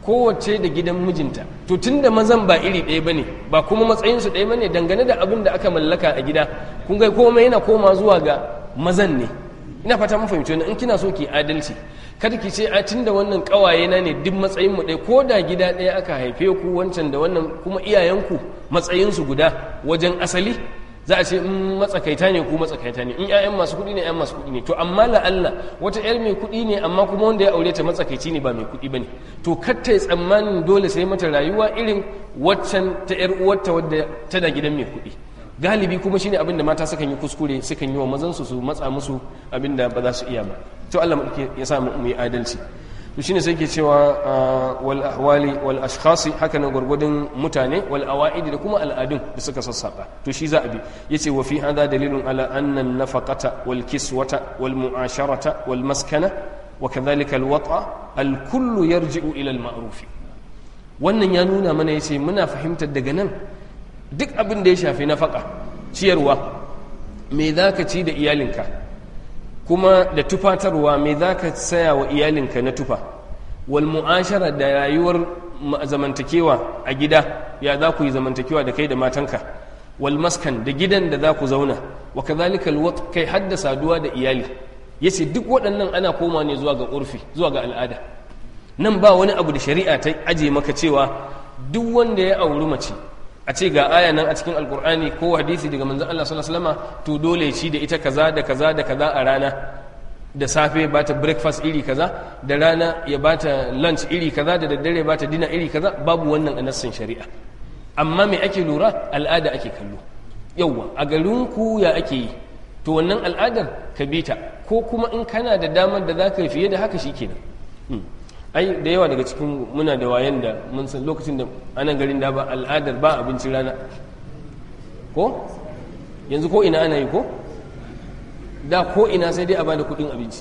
kowace da gidan mijinta to tunda mazan ba iri ɗaya bane ba kuma matsayinsu ɗaya bane dangane da abin da aka mallaka a gida kun ga komai yana koma zuwa ga mazan ne ina fata mun fahimci wannan in kina so ki adalci kada ki ce a tunda wannan kawaye na ne duk matsayin mu ɗaya ko da gida ɗaya aka haife ku wancan da wannan kuma iyayenku matsayinsu guda wajen asali za a ce in matsakaita ne ku matsakaita ne in 'ya'yan masu kuɗi ne 'yan masu kuɗi ne to amma la'alla wata 'yar mai kuɗi ne amma kuma wanda ya aure ta matsakaici ne ba mai kuɗi ba ne to katta ya tsammanin dole sai mata rayuwa irin waccan ta 'yar uwarta wadda tana gidan mai kuɗi galibi kuma shine abin da mata sukan yi kuskure sukan yi wa mazansu su matsa musu abin da ba za su iya ba to Allah ya sa mu yi adalci to shine sai ke cewa wal ahwali wal ashkhasi haka nan gurgudun mutane wal awaidi da kuma al'adun da suka sassaba to shi za a bi yace wa fi hada dalilun ala anna an-nafaqata wal kiswata wal mu'asharata wal maskana wa kadhalika al wata al kullu yarji'u ila al ma'ruf wannan ya nuna mana yace muna fahimtar daga nan duk abin da ya shafi nafaka ciyarwa me zaka ci da iyalinka kuma da tufatarwa me za ka saya wa iyalinka na tufa wal mu'ashara da rayuwar zamantakewa a gida ya za ku yi zamantakewa da kai da matanka wal maskan da gidan da za ku zauna wa kadhalika al kai hadda saduwa da iyali yace duk waɗannan ana koma ne zuwa ga urfi zuwa ga al'ada nan ba wani abu da shari'a ta aje maka cewa duk wanda ya auri mace a ce ga aya nan a cikin alkur'ani ko hadisi daga manzon Allah sallallahu alaihi wasallam to dole ci da ita kaza da kaza da kaza a rana da safe ba ta breakfast iri kaza da rana ya ba ta lunch iri kaza da daddare ba ta dina iri kaza babu wannan a nassin shari'a amma me ake lura al'ada ake kallo yauwa a garin ku ya ake yi to wannan al'adar ka bi ta ko kuma in kana da damar da za ka yi fiye da haka shikenan ai da yawa daga cikin muna da wayan da mun san lokacin da anan garin da ba al'adar ba abincin rana ko yanzu ko ina ana yi ko da ko ina sai dai a bada kudin abinci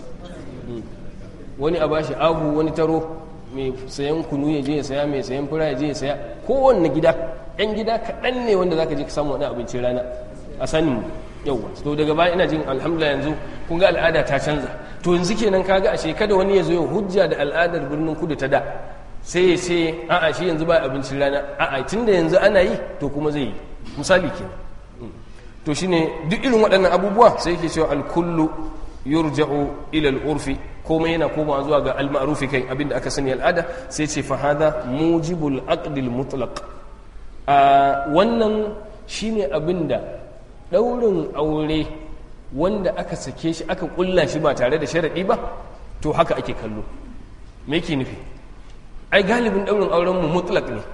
wani a bashi abu wani taro mai sayan kunu ya je ya saya mai sayan fura ya je ya saya kowanne gida yan gida kaɗan ne wanda zaka je ka samu wani abincin rana a sanin yauwa to daga baya ina jin alhamdulillah yanzu kun ga al'ada ta canza to yanzu kenan kaga ashe kada wani ya zo ya hujja da al'adar birnin kudu ta da sai ya ce a'a shi yanzu ba abincin rana a'a tunda yanzu ana yi to kuma zai yi misali kenan to shine duk irin waɗannan abubuwa sai yake cewa alkullu yurja'u ila al-urfi komai yana komawa zuwa ga al-ma'rufi kai abinda aka sani al'ada sai ce fa hada mujibul aqdil mutlaq a wannan shine abinda daurin aure wanda aka sake shi aka kulla shi ba tare da sharadi ba to haka ake kallo me yake nufi ai galibin daurin auren mu mutlaq ne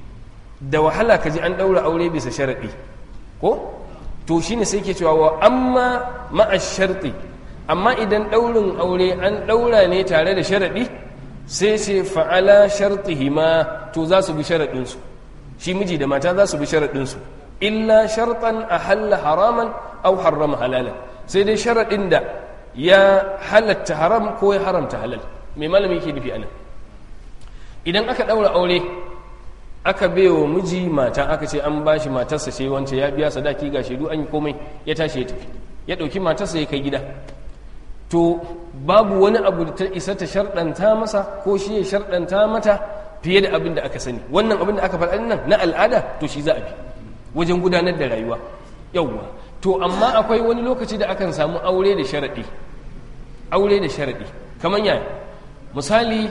da wahala kaji an daura aure bisa sharadi ko to shine sai ke cewa wa amma ma'a sharti amma idan daurin aure an daura ne tare da sharadi sai sai fa'ala shartihima to za su bi sharadinsu shi miji da mata za su bi sharadinsu illa shartan ahalla haraman au harrama halalan sai dai sharadin da ya halatta haram ko ya haramta halal mai malami yake nufi anan idan aka daura aure aka baiwa miji mata aka ce an bashi matarsa ce wance ya biya sadaki ga shaidu an yi komai ya tashi ya tafi ya ɗauki matarsa ya kai gida to babu wani abu da ta isa ta sharɗanta masa ko shi ya sharɗanta mata fiye da abin da aka sani wannan abin da aka faɗa nan na al'ada to shi za a bi wajen gudanar da rayuwa yauwa to amma akwai wani lokaci da akan samu aure da sharaɗi aure da sharaɗi kamar yaya misali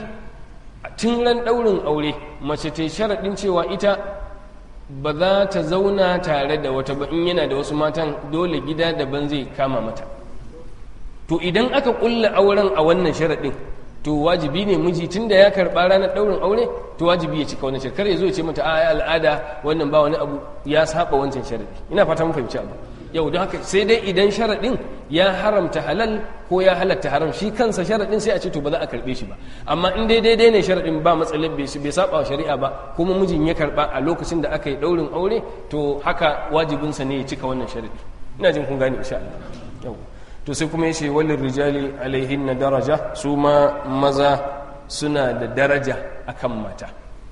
tun ran ɗaurin aure mace ta sharaɗin cewa ita ba za ta zauna tare da wata ba in yana da wasu matan dole gida daban zai kama mata to idan aka ƙulla auren a wannan sharaɗin to wajibi ne miji tun da ya karɓa ranar ɗaurin aure to wajibi ya cika wannan sharaɗin kar ya zo ya ce mata a al'ada wannan ba wani abu ya saba wancan sharaɗi ina fata mun fahimci abu yau don haka sai dai idan sharaɗin ya haramta halal ko ya halatta haram shi kansa sharaɗin sai a ce to ba za a karɓe shi ba amma in dai daidai ne sharaɗin ba matsalin bai saba wa shari'a ba kuma mijin ya karɓa a lokacin da aka yi ɗaurin aure to haka wajibinsa ne ya cika wannan sharaɗi ina jin kun gane insha Allah yau to sai kuma yace walil rijali alaihin na daraja su ma maza suna da daraja akan mata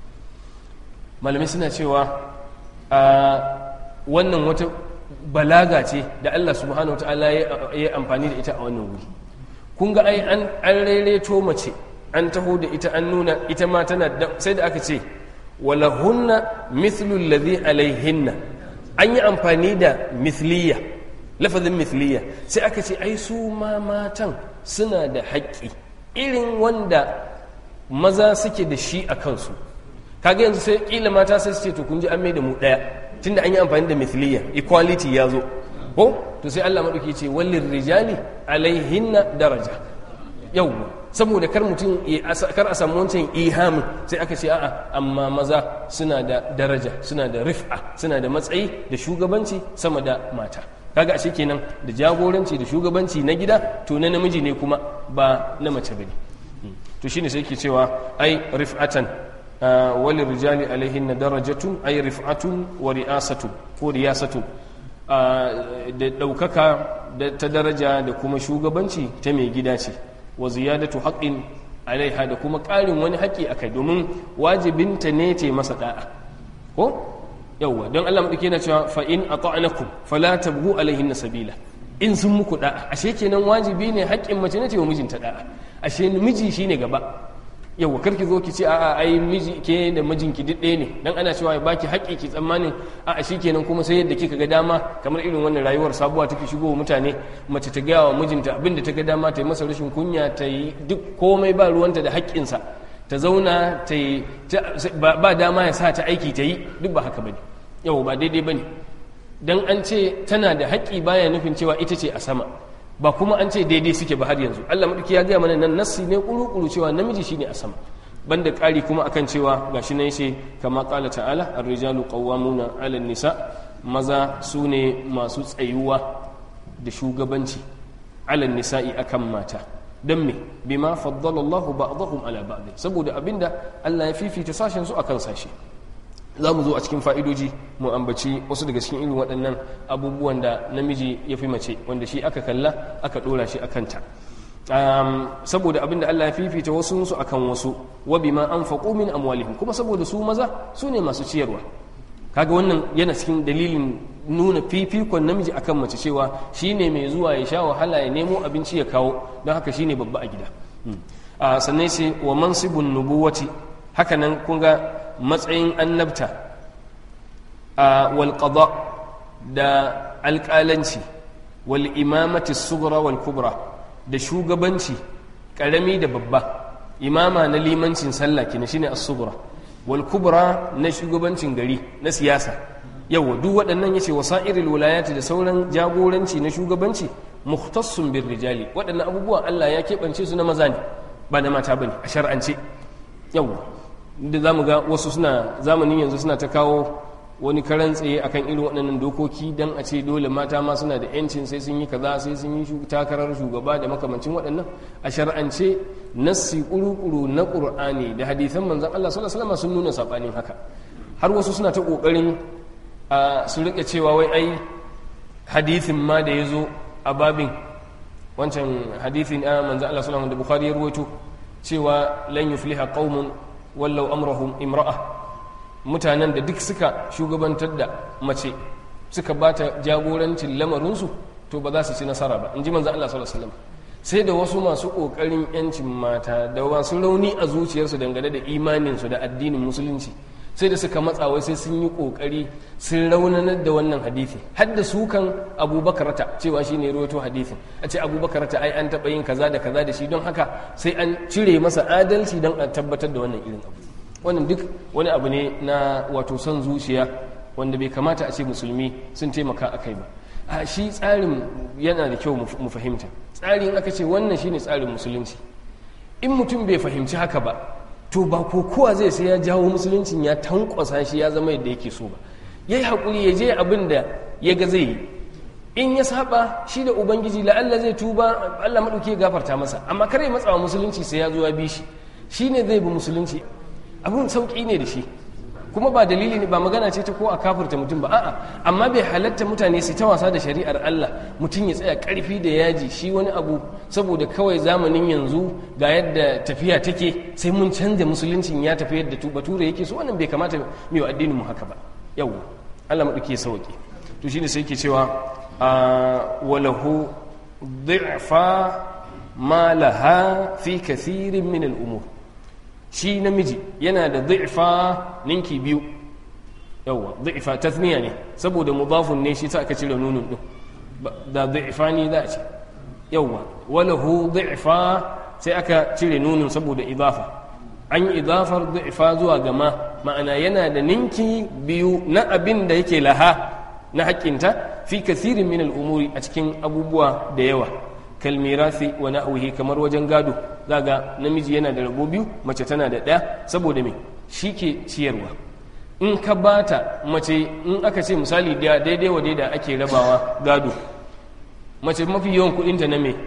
malamai suna cewa a wannan wata balaga ce da Allah subhanahu wataala ya amfani da ita a wannan wuri kun ga ai an raireto mace an taho da ita an nuna ita ma tana sai da aka ce walahunna mithlu alladhi alaihinna an yi amfani da mithliya lafazin mithliya sai aka ce ai su ma matan suna da haƙƙi irin wanda maza suke da shi a kansu kaga yanzu sai kila mata sai su ce to kun ji an mai da mu ɗaya tunda an yi amfani da mithliya equality ya zo ko to sai Allah maɗauki ce wallin rijali alaihinna daraja yawwa saboda kar mutum kar a samu wancan ihamin sai aka ce a'a amma maza suna da daraja suna da rif'a suna da matsayi da shugabanci sama da mata kaga ashe kenan da jagoranci da shugabanci na gida to na namiji ne kuma ba na mace bane to shine sai yake cewa ai rif'atan walil rijali alaihin darajatun ai rif'atun wa ri'asatun ko riyasatun da ɗaukaka ta daraja da kuma shugabanci ta mai gida ce wa ziyadatu haqqin alaiha da kuma ƙarin wani haƙƙi akai domin wajibinta ne ce masa da'a ko yawwa don Allah madauke yana cewa fa in ata'nakum fala tabghu alaihin sabila in sun muku da'a ashe kenan wajibi ne haƙƙin mace ne ce wa mijinta da'a ashe miji shine gaba yawwa karki zo ki ce a'a ai miji ke da mijinki duk ɗaya ne dan ana cewa ya baki haƙƙi ki tsammanin a'a shikenan kuma sai yadda kika ga dama kamar irin wannan rayuwar sabuwa take shigo wa mutane mace ta gaya wa mijinta abin da ta ga dama ta yi masa rashin kunya ta yi duk komai ba ruwanta da haƙƙinsa ta zauna ta yi ba dama ya sa ta aiki ta yi duk ba haka bane yau ba daidai bane dan an ce tana da haƙƙi baya nufin cewa ita ce a sama ba kuma an ce daidai suke ba har yanzu Allah madauki ya gaya mana nan nassi ne kuru-kuru cewa namiji shine a sama banda ƙari kuma akan cewa gashi nan yace kama qala ta'ala ar-rijalu qawwamuna 'ala nisa maza su ne masu tsayuwa da shugabanci 'ala nisa'i akan mata dan me bima faddala Allah ba'dahum 'ala ba'd saboda abinda Allah ya fifita sashen su akan sashi za mu zo a cikin fa'idoji mu ambaci wasu daga cikin irin waɗannan abubuwan da namiji ya fi mace wanda shi aka kalla aka ɗora shi a kanta saboda abin da Allah ya fifita wasu su akan wasu wa bima an faƙo min amwalihim kuma saboda su maza su ne masu ciyarwa kaga wannan yana cikin dalilin nuna fifikon namiji akan mace cewa shi ne mai zuwa ya sha wahala ya nemo abinci ya kawo don haka shi ne babba a gida sannan sai wa mansibun nubuwati hakanan kun ga matsayin annabta a walƙada da alƙalanci wal imamati sugra wal kubra da shugabanci ƙarami da babba imama na limancin sallah kina shine as-sugra wal kubra na shugabancin gari na siyasa yawa duk waɗannan yace wasa'iril wilayati da sauran jagoranci na shugabanci mukhtassun bir rijali waɗannan abubuwan Allah ya keɓance su na maza ne ba na mata bane a shar'ance yawa da za mu ga wasu suna zamanin yanzu suna ta kawo wani karan tsaye akan irin waɗannan dokoki don a ce dole mata ma suna da yancin sai sun yi kaza sai sun yi takarar shugaba da makamancin waɗannan a shar'ance nassi ƙuru-ƙuru na ƙur'ani da hadithan manzan Allah sallallahu alaihi sun nuna saɓanin haka har wasu suna ta ƙoƙarin su riƙe cewa wai ai hadithin ma da ya zo a babin wancan hadithin a manzan Allah sallallahu da Bukhari ya ruwaito cewa lan yufliha qaumun wallau amrahum imra'a mutanen da duk suka shugabantar da mace suka bata jagorancin lamarinsu to ba za su ci nasara ba in ji manzo Allah sallallahu alaihi wasallam sai da wasu masu kokarin yancin mata da wasu rauni a zuciyarsu dangane da imaninsu da addinin musulunci sai da suka matsa wai sai sun yi kokari sun raunanar da wannan hadisi har da su kan abubakarata cewa shi ne rawaito hadisin a ce abubakarata ai an taɓa yin kaza da kaza da shi don haka sai an cire masa adalci don a tabbatar da wannan irin abu wannan duk wani abu ne na wato son zuciya wanda bai kamata a ce musulmi sun taimaka a kai ba a shi tsarin yana da kyau mu fahimta tsarin aka ce wannan shine tsarin musulunci in mutum bai fahimci haka ba to ba ko kowa zai sai ya jawo musuluncin ya tankwasa shi ya zama yadda yake so ba ya yi haƙuri ya je abin da ya ga zai yi in ya saba shi da ubangiji la'alla zai tuba allah maɗauki ya gafarta masa amma kare matsawa musulunci sai ya zo ya bi shi shi ne zai bi musulunci abin sauƙi ne da shi kuma ba dalili ne ba magana ce ta ko a kafirta mutum ba a'a amma bai halatta mutane su ta wasa da shari'ar Allah mutum ya tsaya karfi da yaji shi wani abu saboda kawai zamanin yanzu ga yadda tafiya take sai mun canza musuluncin ya tafi yadda bature yake so wannan bai kamata mai wa addinin mu haka ba yau Allah mu dauke sauki to shine sai yake cewa walahu dhi'fa ma laha fi kathirin min al'umur shi namiji yana da dhi'fa ninki biyu yawa dhi'fa tathniya ne saboda mudafun ne shi ta aka cire nunun din da dhi'fa ne za a ce yawa walahu dhi'fa sai aka cire nunun saboda idafa an yi idafar dhi'fa zuwa gama ma'ana yana da ninki biyu na abin da yake laha na haƙƙinta fi kathirin min al'umuri a cikin abubuwa da yawa kalmirasi wa na'uhi kamar wajen gado zaga namiji yana da rabo biyu mace tana da ɗaya saboda me shi ke ciyarwa in ka bata mace in aka ce misali da daidai wa daida ake rabawa gado mace mafi yawan kuɗinta na me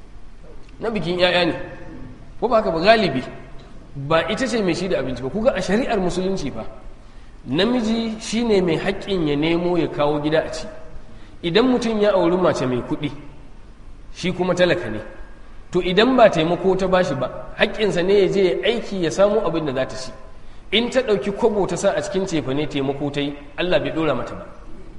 na bikin 'ya'ya ne ko ba haka ba galibi ba ita ce mai shi da abinci ba kuga a shari'ar musulunci fa namiji shine mai haƙƙin ya nemo ya kawo gida a ci idan mutum ya auri mace mai kuɗi shi kuma talaka ne to idan ba taimako ta bashi ba haƙƙinsa ne ya je ya aiki ya samu abin da za ta ci in ta ɗauki kwabo ta sa a cikin cefa ne taimako ta yi allah bai ɗora mata ba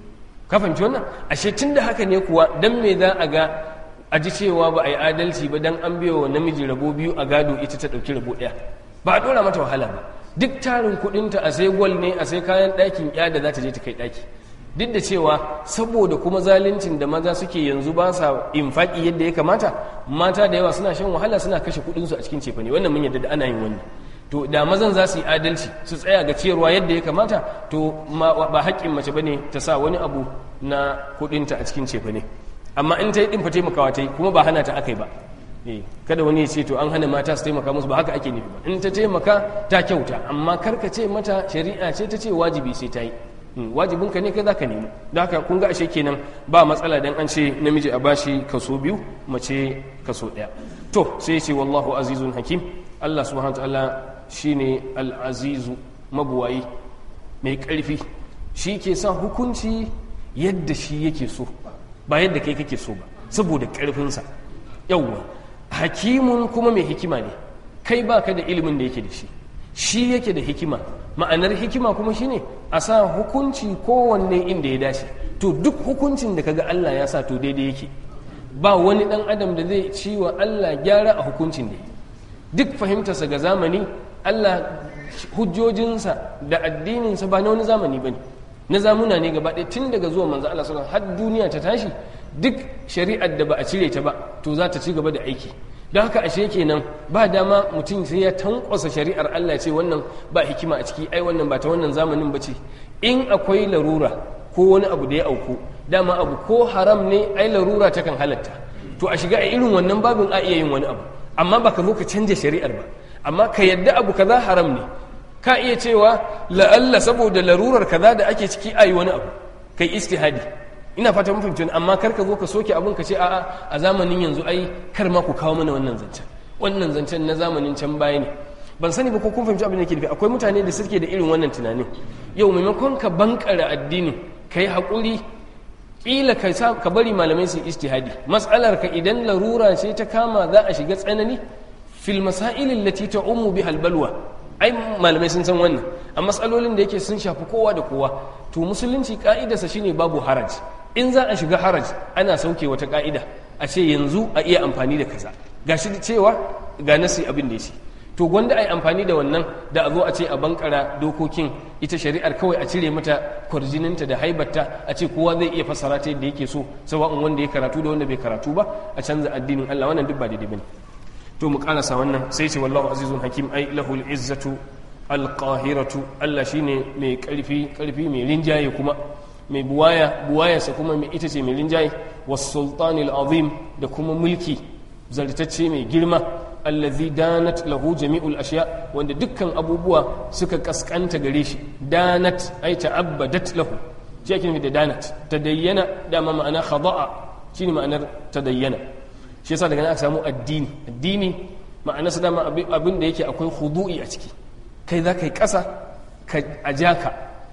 ka fahimci wannan ashe tun da haka ne kuwa dan me za a ga a ji cewa ba a yi adalci ba dan an biya wa namiji rabo biyu a gado ita ta ɗauki rabo ɗaya ba a ɗora mata wahala ba duk tarin kuɗinta a sai gwal ne a sai kayan ɗakin ya da za ta je ta kai ɗaki duk da cewa saboda kuma zaluncin da maza suke yanzu ba sa infaki yadda ya kamata mata da yawa suna shan wahala suna kashe kuɗinsu a cikin cefane wannan mun yadda da ana yin wannan to da mazan za su yi adalci su tsaya ga ciyarwa yadda ya kamata to ba haƙƙin mace bane ta sa wani abu na kuɗinta a cikin cefane amma in ta yi ɗin fa taimakawa ta yi kuma ba hana ta aka yi ba kada wani ya ce to an hana mata su taimaka musu ba haka ake nufi ba in ta taimaka ta kyauta amma karka ce mata shari'a ce ta ce wajibi sai ta yi wajibin ka ne kai zaka nemi da haka kun ga ashe kenan ba matsala dan an ce namiji a bashi kaso biyu mace kaso ɗaya to sai ce wallahu azizun hakim Allah subhanahu wa ta'ala shine al-azizu mabuwayi mai ƙarfi shi ke sa hukunci yadda shi yake so ba yadda kai kake so ba saboda ƙarfinsa yawwa hakimun kuma mai hikima ne kai baka da ilimin da yake da shi shi yake da hikima ma'anar hikima kuma shine a sa hukunci kowanne inda ya dace to duk hukuncin da kaga Allah ya sa to daidai yake ba wani dan adam da zai ci wa Allah gyara a hukuncin da duk fahimtarsa ga zamani Allah hujjojinsa da addininsa ba na wani zamani bane na zamuna ne gaba ɗaya tun daga zuwa manzo Allah sallallahu alaihi har duniya ta tashi duk shari'ar da ba a cire ta ba to za ta ci gaba da aiki don haka ashe kenan ba dama mutum sai ya tankwasa shari'ar Allah ce wannan ba hikima a ciki ai wannan ba ta wannan zamanin ba ce in akwai larura ko wani abu da ya auku dama abu ko haram ne ai larura ta kan halatta to a shiga a irin wannan babin a iya yin wani abu amma baka zo ka canja shari'ar ba amma ka yadda abu kaza haram ne ka iya cewa la'alla saboda larurar kaza da ake ciki ayi wani abu kai istihadi ina fata mun fahimci amma kar ka zo ka soke abin ka ce a'a a zamanin yanzu ai kar ma ku kawo mana wannan zancen wannan zancen na zamanin can baya ne ban sani ba ko kun fahimci abin da ke nufi akwai mutane da suke da irin wannan tunanin yau maimakon ka bankara addini ka yi haƙuri ƙila ka bari malamai su istihadi matsalar ka idan larura ce ta kama za a shiga tsanani fil masailin lati ta umu bi halbalwa ai malamai sun san wannan a matsalolin da yake sun shafi kowa da kowa to musulunci ka'idarsa shine babu haraj in za a shiga haraj ana sauke wata ka'ida a ce yanzu a iya amfani da kaza gashi cewa ga nasi abin da ya ce to gwanda a yi amfani da wannan da a zo a ce a bankara dokokin ita shari'ar kawai a cire mata kwarjininta da haibarta a ce kowa zai iya fassara ta yadda yake so sawa'un wanda ya karatu da wanda bai karatu ba a canza addinin Allah wannan duk ba daidai bane to mu karasa wannan sai ce wallahu azizun hakim ai lahul izzatu alqahiratu Allah shine mai karfi karfi mai rinjaye kuma mai buwaya buwayarsa kuma mai ita ce mai rinjaye was sultanil azim da kuma mulki zartacce mai girma allazi danat lahu jami'ul ashiya wanda dukkan abubuwa suka kaskanta gare shi danat ay ta'abbadat lahu shi ake nufi da danat tadayyana dama ma'ana khada'a shine ma'anar tadayyana shi yasa daga nan aka samu addini addini ma'ana su dama abin da yake akwai khudu'i a ciki kai za ka yi ƙasa ka a jaka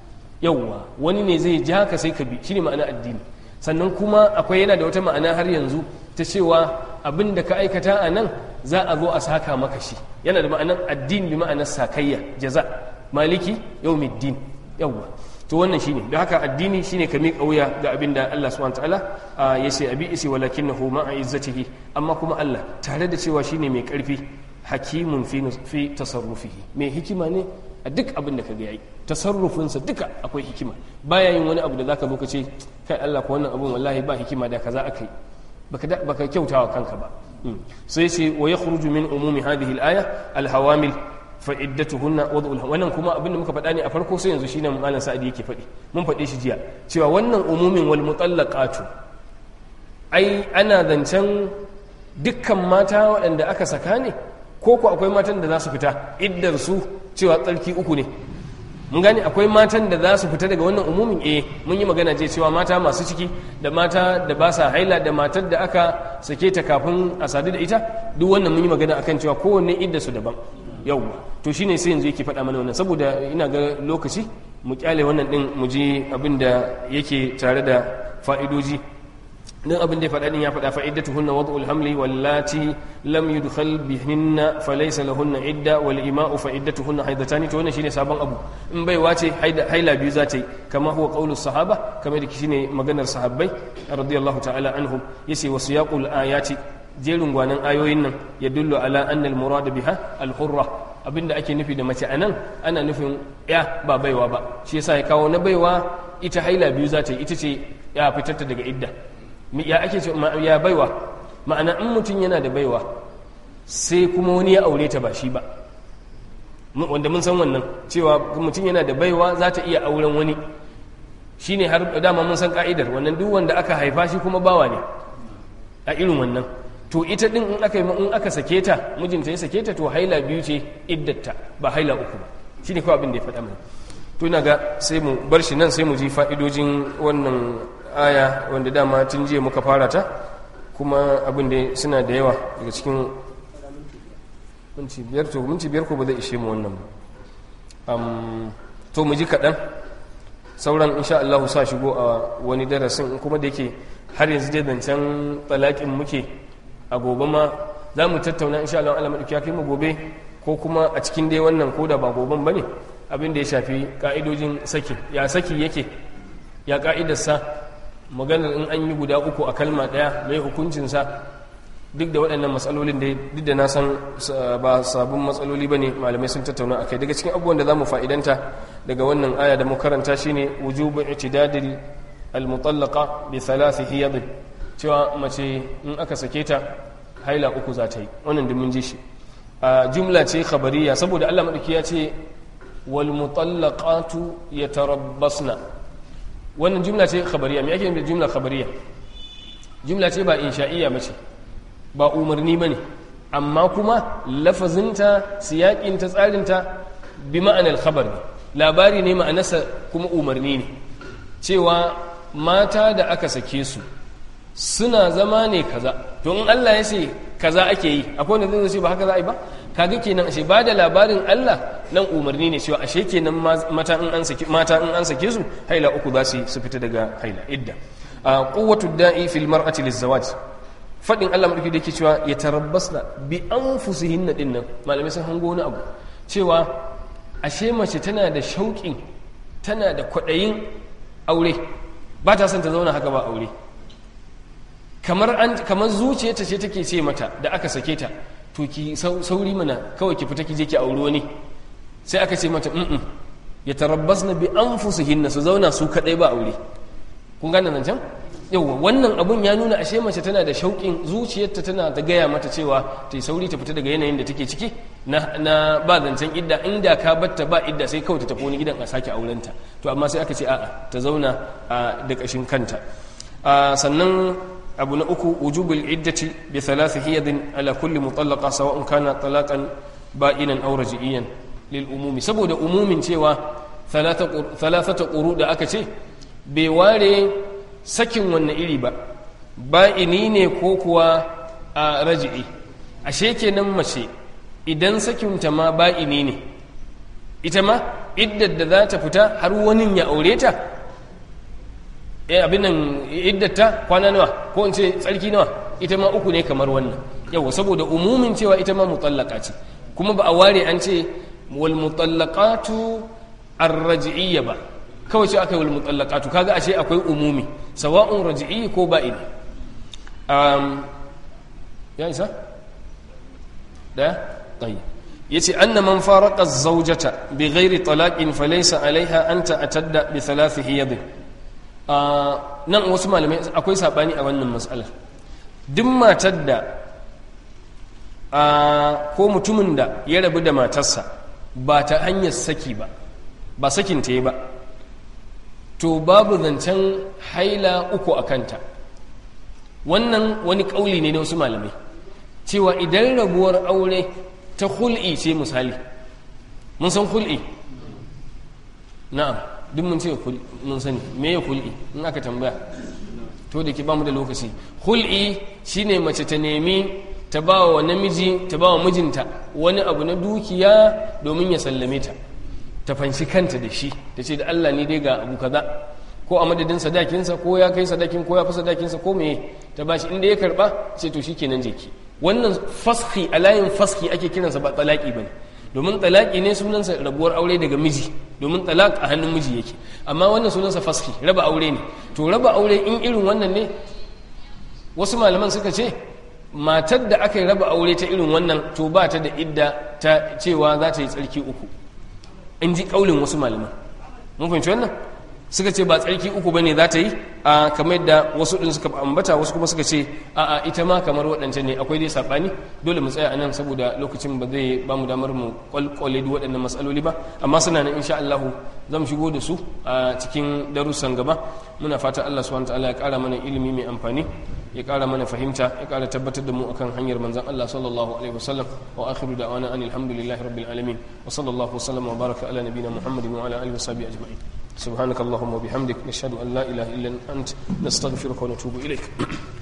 yawwa wani ne zai jaka sai ka bi shine ma'ana addini sannan kuma akwai yana da wata ma'ana har yanzu ta cewa abin da ka aikata a nan za a zo a saka maka shi yana da ma'anar addini bi ma'anar sakayya jaza maliki yawmiddin yawwa to wannan shine da haka addini shine ka miƙa wuya ga abin da Allah subhanahu wataala ya ce abi isi walakinahu ma'a izzatihi amma kuma Allah tare da cewa shine mai karfi hakimun fi fi tasarrufihi mai hikima ne a duk abin da kaga yayi tasarrufinsa duka akwai hikima baya yin wani abu da zaka zo ka ce kai Allah ko wannan abun wallahi ba hikima da kaza akai baka baka kyautawa kanka ba sai ce wa yakhruju min umumi hadhihi al-aya al-hawamil fa'iddatuhunna wad'ul wannan kuma abinda muka faɗa ne a farko sai yanzu shine malam sa'adi yake faɗi mun faɗe shi jiya cewa wannan umumin wal mutallaqatu ai ana zancen dukkan mata waɗanda aka saka ne ko ko akwai matan da za su fita iddar su cewa tsarki uku ne mun gane akwai matan da za su fita daga wannan umumin eh mun yi magana je cewa mata masu ciki da mata da ba sa haila da matar da aka sake ta kafin a sadu da ita duk wannan mun yi magana akan cewa kowanne idda su daban yau to shine sai yanzu yake faɗa mana wannan saboda ina ga lokaci mu kyale wannan din mu ji abin da yake tare da fa'idoji dan abin da ya faɗa din ya faɗa fa'iddatuhunna wad'ul hamli wallati lam yudkhal bihinna falaysa lahunna idda wal ima'u fa'iddatuhunna haidatani to wannan shine sabon abu in bai wace haila biyu za ta yi kama huwa qaulus sahaba kamar da shine maganar sahabbai radiyallahu ta'ala anhum yace wasu yaqul ayati jerin gwanan ayoyin nan ya dullo ala annal murada biha al-hurra abinda ake nufi da mace anan ana nufin ya ba baiwa ba shi yasa ya kawo na baiwa ita haila biyu za ta yi ita ce ya fitarta daga idda ya ake ce ya baiwa ma'ana in mutum yana da baiwa sai kuma wani ya aure ta ba shi ba wanda mun san wannan cewa mutum yana da baiwa za ta iya auren wani shine har dama mun san ka'idar wannan duk wanda aka haifa shi kuma bawa ne a irin wannan to ita din in aka in aka sake ta mijinta ya sake ta to haila biyu ce iddata ba haila uku ba shine kawai abin da ya faɗa mana to ina ga sai mu bar shi nan sai mu ji fa'idojin wannan aya wanda dama tun jiya muka fara ta kuma abin da suna da yawa daga cikin minti biyar to minti biyar ko ba zai ishe mu wannan ba to mu ji kaɗan sauran insha Allah sa shigo a wani darasin kuma da yake har yanzu dai zancen talakin muke a gobe ma za mu tattauna insha Allah Allah madauki ya kai mu gobe ko kuma a cikin dai wannan koda ba goben bane abin da ya shafi ka'idojin saki ya saki yake ya ka'idarsa maganar in an yi guda uku a kalma daya mai hukuncinsa duk da waɗannan matsalolin da duk da na san ba sabon matsaloli ba ne malamai sun tattauna a kai daga cikin abubuwan da za mu fa'idanta daga wannan aya da mu karanta shine wujubu itidadil al-mutallaqa bi thalathi hiyad cewa mace in aka sake ta haila uku za ta yi wannan da mun ji shi a jumla ce khabariya saboda Allah madauki ya ce wal mutallaqatu yatarabbasna wannan jumla ce khabariya me ake nufi da jumla khabariya jumla ce ba insha'iyya bace ba umarni bane amma kuma lafazinta siyaƙinta tsarinta bi ma'anar khabar ne labari ne ma'anarsa kuma umarni ne cewa mata da aka sake su suna zama ne kaza to in Allah ya ce kaza ake yi akwai wanda zai ce ba haka za a yi ba kaga kenan ashe ba da labarin Allah nan umarni ne cewa ashe kenan mata in an sake mata in an sake su haila uku za su su fita daga haila idda quwwatu da'i fil mar'ati lizawaj fadin Allah madauki da yake cewa ya tarabbasna bi anfusihinna dinnan malamai sun hango wani abu cewa ashe mace tana da shauƙin tana da kwaɗayin aure ba ta son ta zauna haka ba aure kamar an kamar zuciyarta ce take ce mata da aka sake ta to ki sauri mana kawai ki fita ki je ki aure wani sai aka ce mata mm ya tarabbasna bi anfusihinna su zauna su kadai ba aure kun gane nan can yauwa wannan abun ya nuna ashe mace tana da shauƙin zuciyarta tana ta gaya mata cewa ta yi sauri ta fita daga yanayin da take ciki na ba zancen idda inda ka batta ba idda sai kawai ta tafi wani gidan a sake aurenta to amma sai aka ce a'a ta zauna da ƙashin kanta sannan abu na uku wujubul iddati bi thalathi hiyadin ala kulli mutallaqa sawa'un kana talaqan ba'inan aw raji'iyan lil umumi saboda umumin cewa thalathata quru da aka ce bai ware sakin wannan iri ba ba'ini ne ko kuwa a raji'i ashe kenan mace idan sakinta ma ba'ini ne ita ma iddar da za ta fita har wani ya aure ta eh abin nan iddata kwana nawa ko in ce tsarki nawa ita ma uku ne kamar wannan yawa saboda umumin cewa ita ma mutallaka ce kuma ba a ware an ce wal mutallaqatu ar-raj'iyya ba kawai ce aka yi wal mutallaqatu kaga ashe akwai umumi sawa'un raj'i ko ba'ini um, ya isa daya tayyib yace anna man faraqa az-zawjata bighairi talaqin falaysa alaiha an ta'tadda bi thalath hiyad nan wasu malamai akwai sabani a wannan mas'alar duk matar da ko mutumin da ya rabu da matarsa ba ta hanyar saki ba ba sakin ta yi ba to babu zancen haila uku a kanta wannan wani ƙauli ne na wasu malamai cewa idan rabuwar aure ta hul'i ce misali mun san hul'i na'am duk mun ce mun sani me ya hul'i in aka tambaya to da ke ba mu da lokaci hul'i shine mace ta nemi ta ba wa namiji ta ba wa mijinta wani abu na dukiya domin ya sallame ta ta fanshi kanta da shi ta ce da Allah ni dai ga abu kaza ko a madadin sadakinsa ko ya kai sadakin ko ya fi sadakinsa ko meye ta bashi inda ya karba ce to shikenan jeki wannan faski a layin faski ake kiransa ba talaki bane domin talaki ne sunansa rabuwar aure daga miji domin talak a hannun miji yake amma wannan sunansa faski raba aure ne to raba aure in irin wannan ne wasu malaman suka ce matar da aka yi raba aure ta irin wannan to ba ta da idda ta cewa za ta yi tsarki uku in ji kaulin wasu malaman mun fahimci wannan suka ce ba tsarki uku bane za ta yi a kamar yadda wasu din suka ambata wasu kuma suka ce a a ita ma kamar waɗancan ne akwai dai sabani dole mu tsaya anan saboda lokacin ba zai ba mu damar mu kwalkwale duk waɗannan matsaloli ba amma suna nan insha Allah zan shigo da su a cikin darussan gaba muna fata Allah subhanahu wataala ya ƙara mana ilimi mai amfani ya ƙara mana fahimta ya ƙara tabbatar da mu akan hanyar manzon Allah sallallahu alaihi wasallam wa akhiru da'wana anil hamdulillahi rabbil alamin wa sallallahu wasallam wa baraka ala nabiyyina muhammadin wa ala alihi wa sahbihi ajma'in سبحانك اللهم وبحمدك نشهد أن لا إله إلا أنت نستغفرك ونتوب إليك